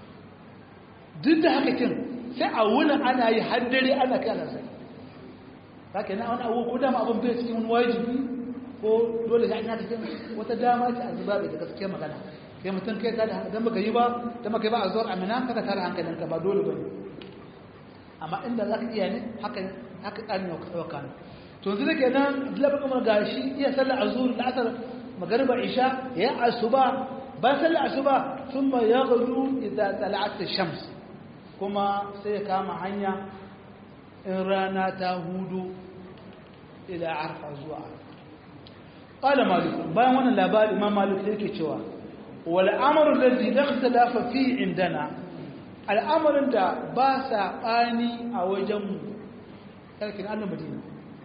duk da haka kin sai a wuni ana yi har dare ana kai alhazai haka na wani abu ko dama abin bai cikin wani wajibi ko dole sai an yi cikin wata dama ce a zuba da gaskiyar magana kai mutum kai ta da dan baka yi ba dan baka yi ba a zuwa amina kada tare hankalinka ba dole bane amma inda zaka iya ne haka haka tsarin yau kana to yanzu da kenan labar kamar gashi iya sallar azhur la'asar magariba isha ya asuba ba sallar asuba thumma yaghdu idza tala'at ash-shams kuma sai ya kama hanya in rana ta hudu ila arfa zuwa qala malik bayan wannan labari imam malik yake cewa wal amru alladhi la ikhtalafa fi indana al'amarin da ba saɓani a wajenmu ƙarƙin annan madina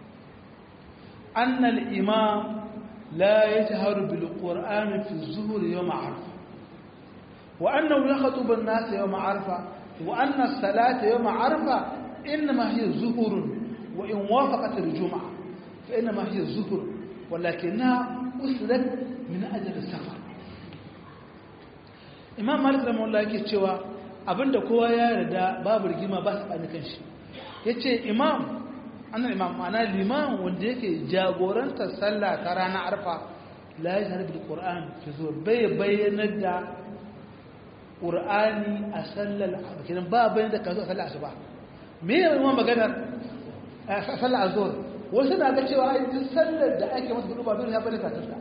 annal imam la ya ta haru bil ƙor'ani fi zuhur yau ma'arfa wa annan ya haɗu ban nasa yau ma'arfa wa annan salata yau ma'arfa inna ma hiya zuhurun wa in wafaqatar juma'a fa inna ma hiya zuhur walakin na usrat min ajal safar imam malik rahimahullah yake cewa abinda kowa ya yarda babu rigima ba su bani kanshi yace imam annan imam ma'ana liman wanda yake jagorantar sallah ta ranar arfa la yashhadu bil qur'an fi zuwa bai bayyanar da qur'ani a sallar kenan ba bayyana da kazo a sallar asuba me ne imam maganar sallar azhur wasu na ga cewa ai duk sallar da ake masa gudu ba dole ya bayyana ta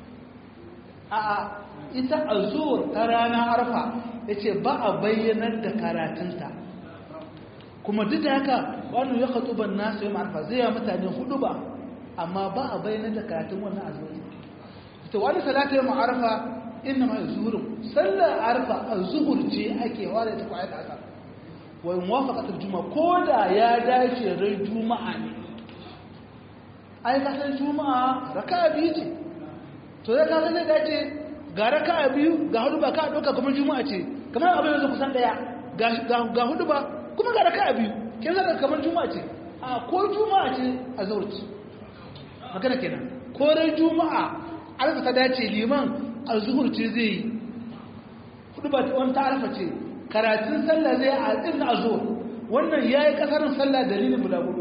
a'a ita azur ta rana arfa ya ce ba a bayyanar da karatunta kuma duk da haka wani ya katsu ban nasu yi ma'arfa zai yi mutane hudu ba amma ba a bayyanar da karatun wannan azur ita wani salata yi ma'arfa inna ma zuhurin sallar arfa a zuhur ce ake wada ta kwayar da asar wani mawafakatar juma ko da ya dace rai juma'a ne ai kasar juma'a raka biyu ce to ya kasar zai dace ga raka biyu ga hudu ba ka ɗauka kamar juma'a ce kamar abin yanzu kusan ɗaya ga hudu ba kuma ga raka biyu kin zaka kamar juma'a ce a ko juma'a ce a zaurci magana kenan ko rai juma'a alfa ta dace liman a zuhur ce zai yi hudu ba wani ta alfa ce karatun sallah zai a ɗin a zuhur wannan ya yi ƙasarin sallah dalilin bulaguro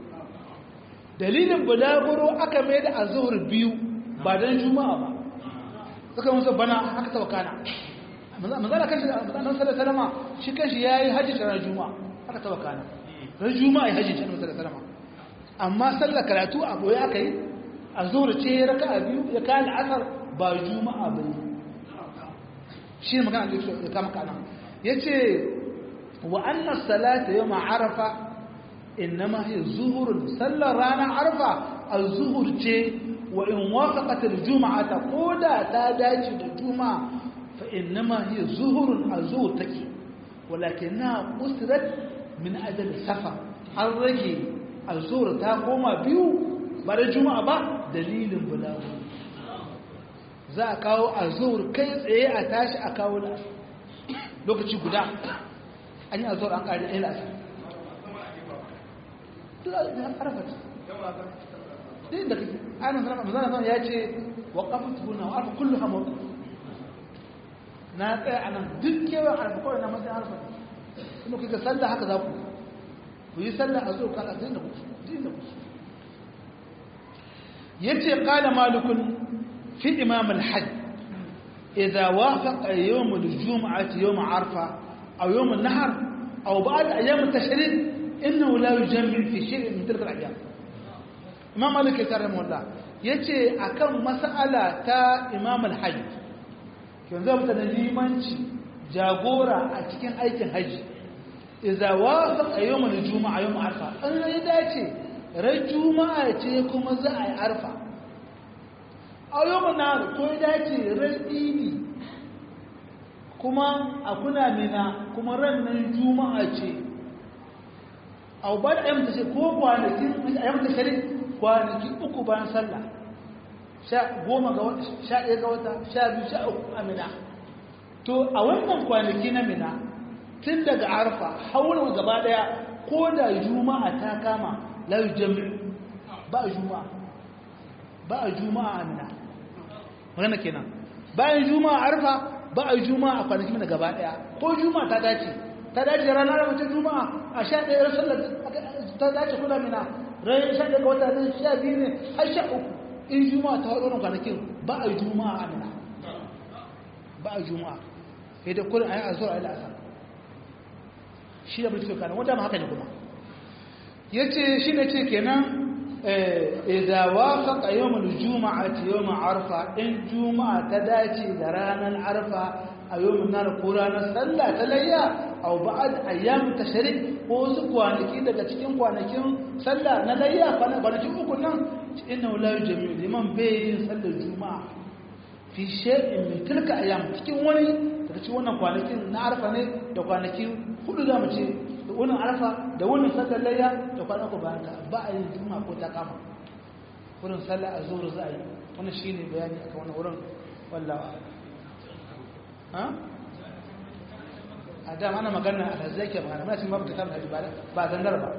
dalilin bulaguro aka mai da a zuhur biyu ba don juma'a ba suka musu bana haka ta wakana manzana kashi da manzanan sallar salama shi kashi ya yi hajji ta juma'a haka ta wakana ran juma'a ya hajji ta sallar salama amma sallar karatu a boye aka yi a zuwa ce ya raka a biyu ya kayan asar ba juma'a ba yi shi ne magana da ya kama kana ya ce wa annan salata yau ma'arafa innama hiya zuhurun sallar ranar arfa a zuhur ce wa in wafaqat al-jum'ata koda ta dace da juma'a fa innama hiya zuhurun azur take walakinna usrat min ajal safar an rage azur ta koma biyu ba da juma'a ba dalilin bulagu za a kawo azur kai tsaye a tashi a kawo lokaci guda an yi azur an kare ɗaya lasa din da kake ayyana sanar da zana ya ce wa kafin tuna wa arfa kullu ha mawqif na tsaya a nan duk kewan arfa kawai na matsayin arfa kuma kuka sallah haka za ku ku yi sallah a zo kaka din da ku din da ku yace qala malikun fi imam al-hajj idza wafaqa yawm al-jum'ah yawm arfa aw yawm an-nahr aw ba'd ayyam at-tashrik innahu la yujammi fi shay'in min tilka al-ayyam imam malik ya tare mawalla yace akan mas'ala ta imam al-hajj yanzu mutan limanci jagora a cikin aikin haji idza wafaqa yawm al-jumu'a yawm arfa an ya dace ran juma'a ce kuma za a yi arfa a yawm nar ko ya dace ran idi kuma a kuna mina kuma ran nan juma'a ce a ba da ayyamta ce ko kwanakin ayyamta shari kwanaki uku bayan sallah sha goma ga wata sha ɗaya ga wata sha biyu sha uku a mina to a wannan kwanaki na mina tun daga arfa haurin gaba ɗaya ko da juma'a ta kama layu jami'u ba a juma'a ba a juma'a a mina magana kenan bayan juma'a arfa ba a juma'a a kwanaki mina gaba ɗaya ko juma'a ta dace ta dace ranar mutum juma'a a sha ɗaya sallar ta dace kuna mina rai sha ɗaya ga wata ne sha biyu ne har sha uku in juma'a ta haɗo kwanakin ba a juma'a a mina ba a juma'a sai da kullum a yi azur a yi la'asa shi da mutum kanan wata ma haka ne kuma ya ce shi ne ce kenan idan wafaka yawon juma'a ta yawon arfa in juma'a ta dace da ranar arfa a yawon nar ko ranar sallah ta layya au ba'ad ayyam tashrik ko wasu kwanaki daga cikin kwanakin sallah na layya kwanakin uku nan inna la yujmi liman bayin sallar juma'a fi shay'in min tilka ayyam cikin wani daga cikin wannan kwanakin na arfa ne da kwanaki hudu zamu ce da wannan arfa da wannan sallar layya da kwanaku bayan ta ba a yin juma'a ko ta kama wurin sallah azhur za a yi wannan shine bayani akan wannan wurin wallahi ha a dama ana magana a zai ke magana muna cin babu kitab da ba zandar ba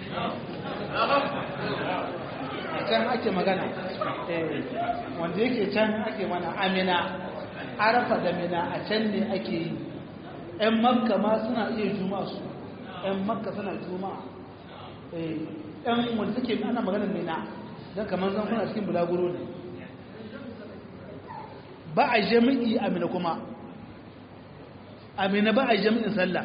a can ake magana wanda yake can ake mana amina arafa da mina a can ne ake yi ‘yan makka ma suna iya juma'a su ‘yan makka suna juma'a ‘yan wanda suke ana magana mina don kamar zan kuna cikin bulaguro ne ba a jami'i amina kuma amina ba a jami'in sallah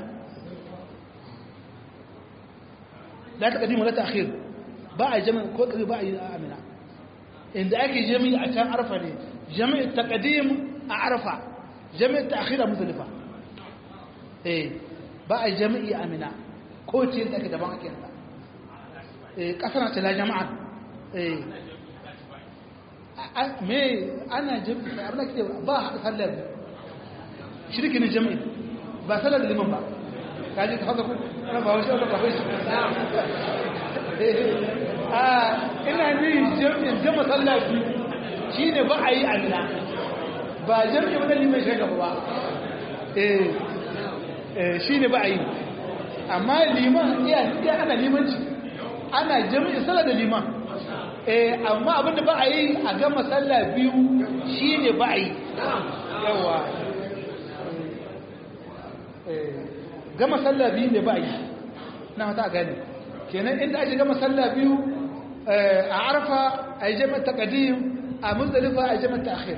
la ta kadimu la ta akhir ba a jami'in ko kadi ba a yi amina inda ake jami'i a can arfa ne jami'in taqdim a arfa jami'in ta'khir a muzdalifa eh ba a jami'i amina ko ce da ake daban ake ta eh kasana ta la jama'a eh me ana jami'i abin da ke ba a sallar shirki ne jami'i ba sallar da liman ba kaji ka haka ku ana ba wasu wata ba wasu a ina ni jami'in jama sallah biyu shi ne ba a yi amina ba jami'in wani liman shi gaba ba shi ne ba a yi amma liman iya ana limanci ana jami'in sallar da liman amma abinda ba a yi a gama sallah biyu shi ne ba a yi yawa gama sallah biyu ne ba a yi na hata gani kenan inda ake gama sallah biyu a arfa a yi jami'ar takadim a muzdalifa a yi jami'ar ta'akhir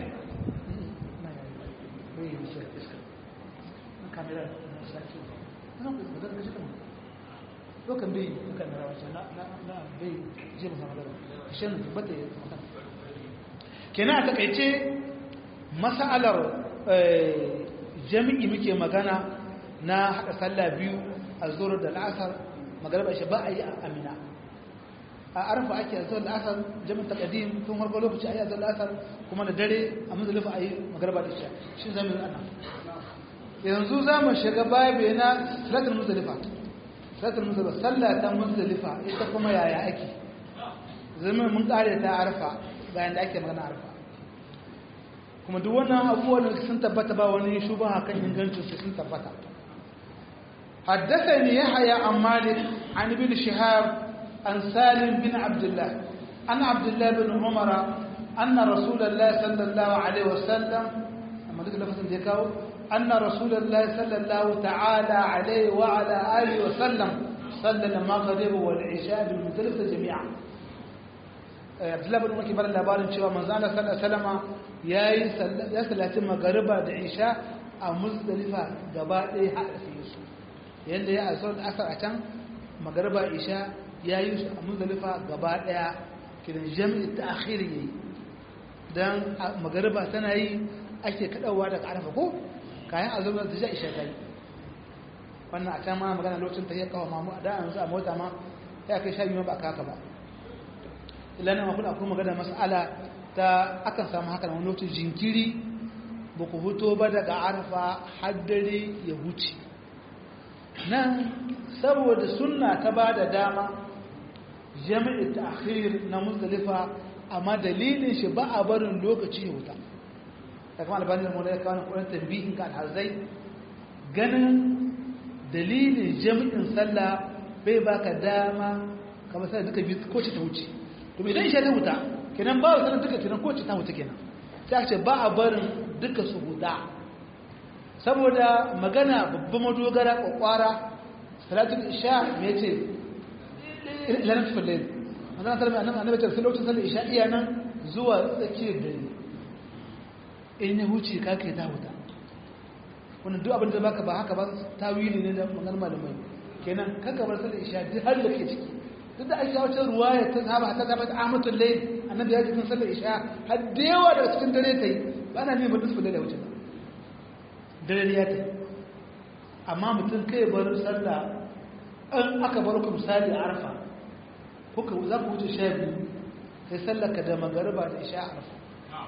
lokan bai kan rawa na na bai je mu samu shin bata kenan a takaice mas'alar jami'i muke magana na haɗa sallah biyu a zuwar da la'asar magarba shi ba a yi a amina a arfa ake a zuwar la'asar jami'in takadim tun harkar lokaci a yi a zuwar la'asar kuma da dare a muzulifa a yi magarba da shi shi zama yi ana yanzu za mu shiga babu na salatul muzulifa salatul muzulifa sallah ta muzulifa ita kuma yaya ake zama mun kare ta arfa bayan da ake magana arfa kuma duk wannan abubuwan da sun tabbata ba wani shubaha kan ingancin su sun tabbata حدثني يحيى عن مالك عن ابن شهاب عن سالم بن عبد الله عن عبد الله بن عمر أن رسول الله صلى الله عليه وسلم أما ذكر لفظ ذكاو أن رسول الله صلى الله تعالى عليه وعلى آله وسلم صلى المغرب والعشاء بالمختلفة جميعا عبد الله بن عمر كبر labarin cewa manzo Allah sallallahu alaihi wasallama yayi ya sallaci magariba da isha a Muzdalifa gaba ɗaya haɗa su yadda ya asar asar a can magariba isha ya yi su a muzdalifa gaba daya kidan jami'i ta akhiri yayi dan magariba tana yi ake kadawa daga arafa ko kayan azumar da ja isha kai wannan a can ma magana lokacin ta yi kawo mamu a da yanzu a mota ma ya kai sha biyu ba a kaka ba ilana ma kuna kuma magana mas'ala ta akan samu haka wani lokacin jinkiri ba ku huto ba daga arafa haddare ya huce nan saboda sunna ta ba da dama jami'i ta akhir na muzdalifa amma dalilin shi ba a barin lokaci ya wuta ta kama albanin mu ya kawo kuɗin tambihin ka alhazai ganin dalilin jami'in sallah bai baka dama kamar sai duka biyu ko ce ta wuce to idan isha ta wuta kenan ba sanar duka kenan ko ce ta wuta kenan sai ce ba a barin duka su huda saboda magana babban madogara kwakwara salatul isha me ce ilanin tufallin magana salama annabi annabi ta lokacin sallar isha iya nan zuwa tsakiyar dare in ya huce ka kai ta huta wannan duk abin da baka ba haka ba tawili ne da maganar malamai kenan kaka bar sallar isha duk har da ke ciki duk da ake wacce ruwaya ta saba ta zama ahmatul layl annabi ya ji kan sallar isha har da yawa daga cikin dare ta yi ba na neman nisfu da wuce ba dare ya ta amma mutum kai bar sallah an aka bar ku misali a arfa kuka za ku wuce sha biyu kai sallar ka da magariba da isha a arfa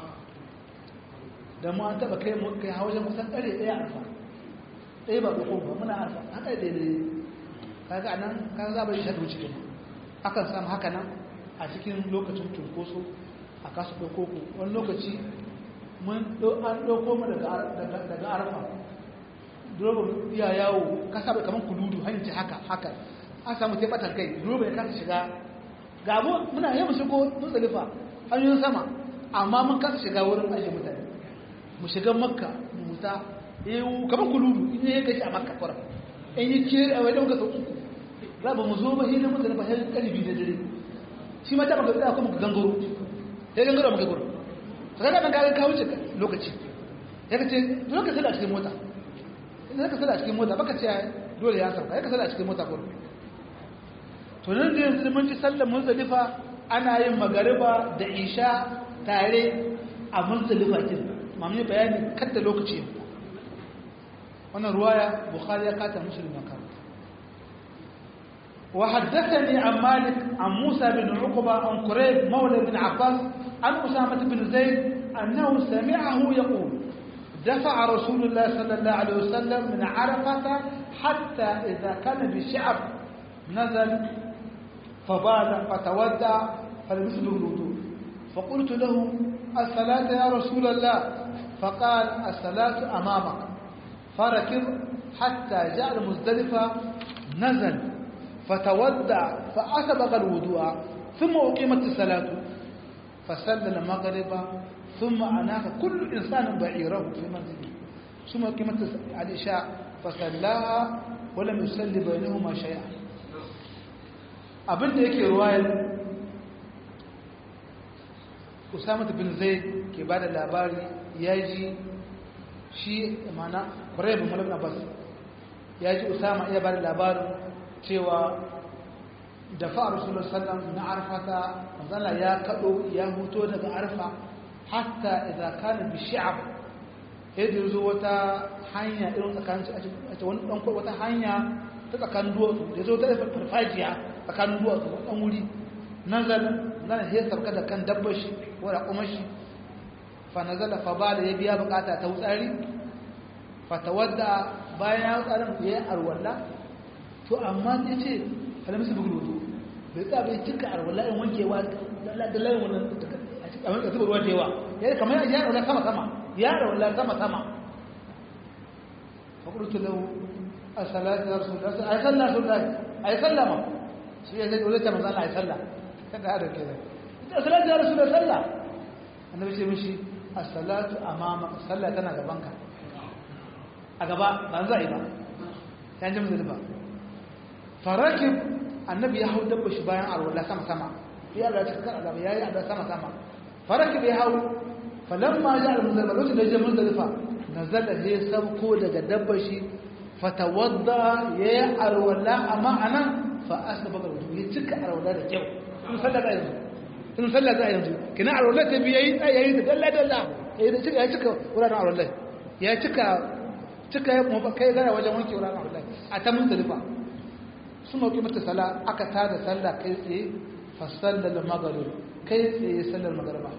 da mu an taba kai mu kai hawajen kusan ɗare ɗaya arfa ɗaya ba ko ba muna arfa haka daidai kaga anan kaga za ba yi shaɗu cikin akan samu haka nan a cikin lokacin cunkoso a kasu ɗauko ku wani lokaci mun an ɗauko mu daga arfa durobin iya yawo ka saba kamar kuludu hanyar ce haka haka an samu teɓatan kai durobin ya kasa shiga ga abu muna yi mu shigo musulifa hanyoyin sama amma mun kasa shiga wurin ajiye mutane mu shiga makka mu muta kamar kuludu in yi gashi a makka kwara in yi kere a wajen gasa uku za ba mu zo ba hidin mutane ba sai kalibi da dare shi ma ta maka tsaya kuma ka gangaro sai gangaro maka gurin to kaga dan kaga ka wuce lokaci ya kace dole ka sada cikin mota idan ka sada cikin mota baka ce dole ya sarka ya ka sada cikin mota gurin to nan da yanzu mun ji sallar muzdalifa ana yin magariba da isha tare a muzdalifa kin mamu bayani kadda lokaci wannan ruwaya bukhari ya kata muslim ya karanta وحدثني عن مالك عن موسى بن عقبة عن قريب مولى بن عباس عن أسامة بن زيد أنه سمعه يقول دفع رسول الله صلى الله عليه وسلم من عرفة حتى إذا كان بشعب نزل فبال فتودع فلمسه الوضوء فقلت له الصلاة يا رسول الله فقال الصلاة أمامك فركض حتى جاء المزدلفة نزل فتودع فأسبق الوضوء ثم أقيمت الصلاة فسلل المغرب ثم أناخ كل إنسان بعيره في منزله ثم أقيمت العشاء فصلاها ولم يصلي بينهما شيئا abin da yake ruwayar usamatu bin zaid ke ba da labari ya ji shi mana kwarai bin malabin abbas ya ji usama iya ba da labarin cewa da fa'a rasulun sallam na arfata mazala ya kaɗo ya huto daga arfa hatta idan kana bi shi'ab yadda zo wata hanya irin tsakanin a wani ɗan wata hanya ta tsakanin duwatsu da zo ta farfajiya tsakanin duwatsu ɗan wuri nazala nan ya sarka da kan dabbar shi ko da kuma shi fa nazala fa ba da ya biya bukata ta wutsari fa tawadda bayan ya wutsarin ya yi arwalla to amma ya ce alamu su bugu wudu bai tsaya bai cika arwalla in wankewa da layin wannan a wani zuba ruwa da yawa ya yi kamar ya arwalla sama sama ya arwalla sama sama fa kudu lahu a salatu ya rasu da a yi sallah su da a yi sallah ma shi ya zai dole ta manzana a yi sallah kada da ke da salatu ya rasu da sallah annabi ce mishi as-salatu amama sallah tana gabanka a gaba ba za a yi ba ya ji musulma farakin annabi ya hau dabba shi bayan arwala sama sama ya Allah cikin kan azaba yayi adda sama sama farakin ya hau falamma ja al-muzdalifa lokacin da ya je muzdalifa nazala ya sauko daga dabba shi fatawadda ya yi arwala amma anan fa asbaba wudu ya cika arwala da kyau in sallah za yanzu in sallah za yanzu kina arwala ta biya yi yayi da dalla dalla yayi da cika ya cika wuraren arwala ya cika cika ya kuma kai gara wajen wanke wuraren arwala a ta muzdalifa sun mauki mata sala aka tada sallah kai tsaye fa sallal maghrib kai tsaye sallar magriba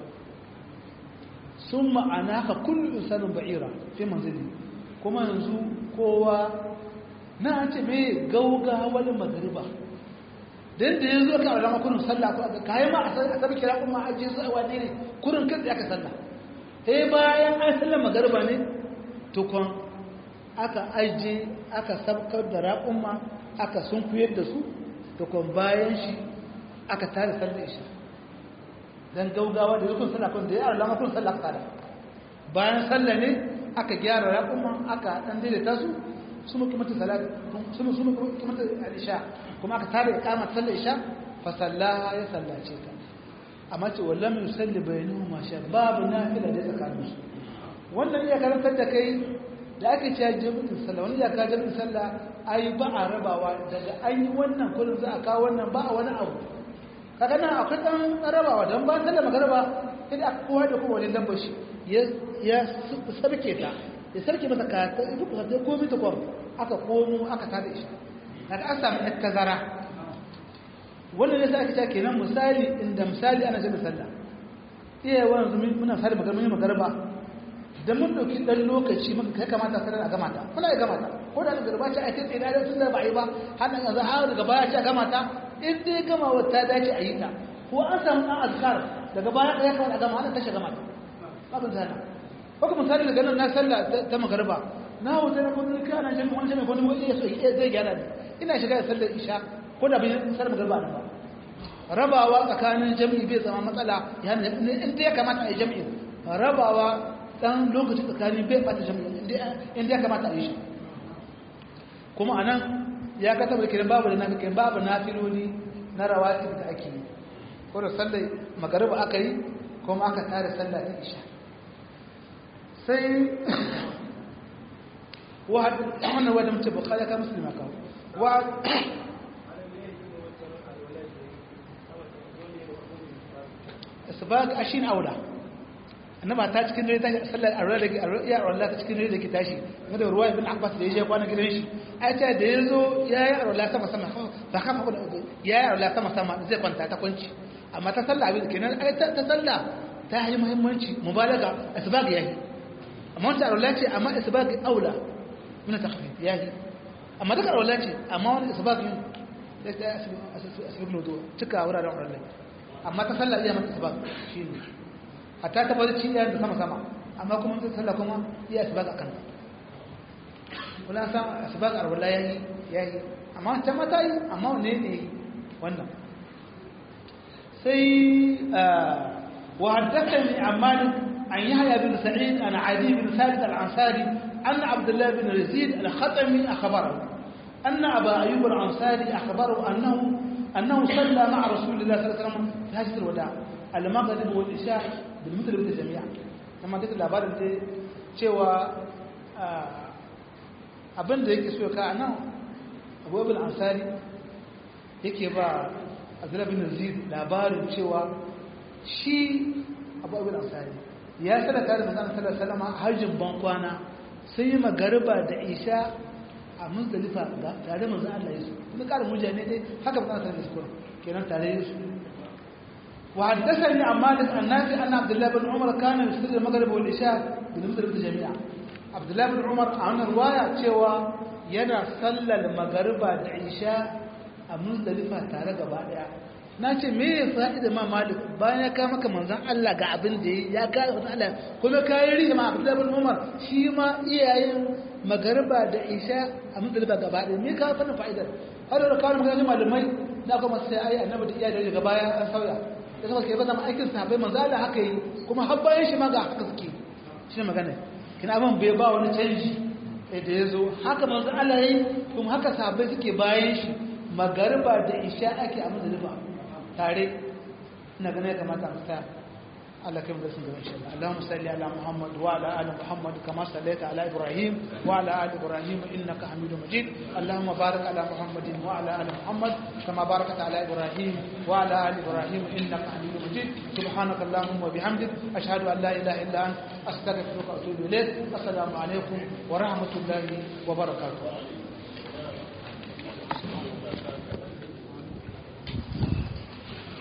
sun ma'ana ka kullu insanin ba'ira fi manzili kuma yanzu kowa na ce mai gaugawar magariba don da yanzu aka alama kurin sallah ko aka kayi ma a sabi kira kuma ajiye su a wane ne kurin kan aka sallah sai bayan an sallar magariba ne tukon aka ajiye aka sabkar da raƙumma aka sunkuyar da su tukon bayan shi aka tare sallar isha don gaugawa da zukun sallah kun da ya alama kun sallah kada bayan sallah ne aka gyara raƙumma aka ɗan daidaita su su muke mata salat su muke mata isha kuma aka tare iqama sallar isha fa sallaha ya sallace ta amma ce wallam yusalli bainahu ma sha babu nafila da tsakanin su wannan ya karantar da kai da ake cewa jami'in sallah wani ya ka jami'in sallah ai ba a rabawa daga an yi wannan kullum za a kawo wannan ba a wani abu kaga nan akwai dan rabawa dan ba sallah magaraba idan aka kowa da kowa wani lambar shi ya sarke ta ya sarke masa ka ta duk da komai ta kwam aka komo aka tada shi daga an samu ɗan tazara wannan ne sai aka ce kenan misali inda misali ana jin sallah iya wannan zumi muna fara magana mun magarba da mun dauki dan lokaci muka kai kamata sai a gama ta kuna ya gama ta ko da garba ce ai tsaye da tun da ba yi ba har nan yanzu har daga baya ce a gama ta in dai gama wata dace a yi ta ko an samu dan azkar daga baya ya kamata a gama har ta shiga mata babin zana ko misali daga nan na sallah ta magarba na wuce na kudin kana jami'in wani jami'in wani wani yaso zai gyara ne ina shiga da sallar isha ko da bai sallar magarba na ba rabawa tsakanin jami'i bai zama matsala ya ne inda ya kamata a yi jami'in rabawa dan lokaci tsakanin bai bata jami'in inda ya kamata a yi shi kuma anan ya ka tabbata kiran babu da na kiran babu na filoli na rawatib da ake yi ko da sallar magarba aka yi kuma aka tare sallah ta isha sai wannan wadda mace bukari ka musulma kawo isbaq ashin aula annaba ta cikin dare tashi sallar arwala da ya arwala ta cikin dare da ke tashi wanda ruwa ibn abbas da ya je kwana gidan shi ai ta da yazo yayi arwala sama sama ba kafa ko yayi arwala sama sama zai kwanta ta kwanci amma ta sallah abin kenan ai ta sallah ta yi muhimmanci mubalaga isbaq yayi amma wata arwala ce amma isbaq aula min takhfif yayi amma daga arwala ce amma wani isbaq yin da ta asbaq lodo tuka wuraren arwala amma ta sallah iya mata isbaq shine hatta ta bari cin da sama sama amma kuma ta sallah kuma iya isbaq akan kula san isbaq arwala yayi yayi amma ta mata yi amma wanne ne wannan sai وحدثني عن مالك عن يحيى بن سعيد عن عدي بن ثابت العنصاري أن عبد الله بن يزيد الخطمي أخبره أن أبا أيوب العنصاري أخبره أنه أنه صلى مع رسول الله صلى الله عليه وسلم في حجة الوداع المغرب والعشاء بالمثل جميعا لما قلت الأبار أنت cewa abin da yake so ka nan abubuwan ansari yake ba abdullahi bin zid labarin cewa shi abubuwan ansari ya sada tare da zanen sallar salama hajjin bankwana sun yi magariba da isha a musdalifa ga tare manzo Allah ya su kuma ƙarin mujane dai haka ba za su kuma kenan tare ya su wa haddathani an malik an nafi anna abdullah bin umar kana yusalli al-maghrib wal isha bi musdalifa jami'a abdullah bin umar a wannan riwaya cewa yana sallar magariba da isha a musdalifa tare gaba daya na ce me ya fa'ida ma malik bayan ya kama maka manzan Allah ga abin da ya kare manzan Allah kuma kayan riya ma abdullahi bin umar shi ma iyayen magariba da isha a muzdalifa gaba ɗaya me ka fannin fa'idar har da kawo magana malamai na kuma sai ai annabi da iyayen daga baya an sauya da kuma ke bada aikin sahabbai manzan Allah haka yi kuma har bayan shi ma ga haka suke shi ne magana kina abin bai ba wani canji da ya zo haka manzan Allah ya yi kuma haka sahabbai suke bayan shi magariba da isha ake a muzdalifa tare ina ganin ya kamata a tsaya Allah kai mu da sun gaba insha Allah Allahumma salli ala Muhammad wa ala ali Muhammad kama sallaita ala Ibrahim wa ala ali Ibrahim innaka Hamidum Majid Allahumma barik ala Muhammadin wa ala ali Muhammad kama barakta ala Ibrahim wa ala ali Ibrahim innaka Hamidum Majid subhanaka Allahumma wa bihamdik ashhadu an la ilaha illa anta astaghfiruka wa atubu ilayk assalamu alaikum wa rahmatullahi wa barakatuh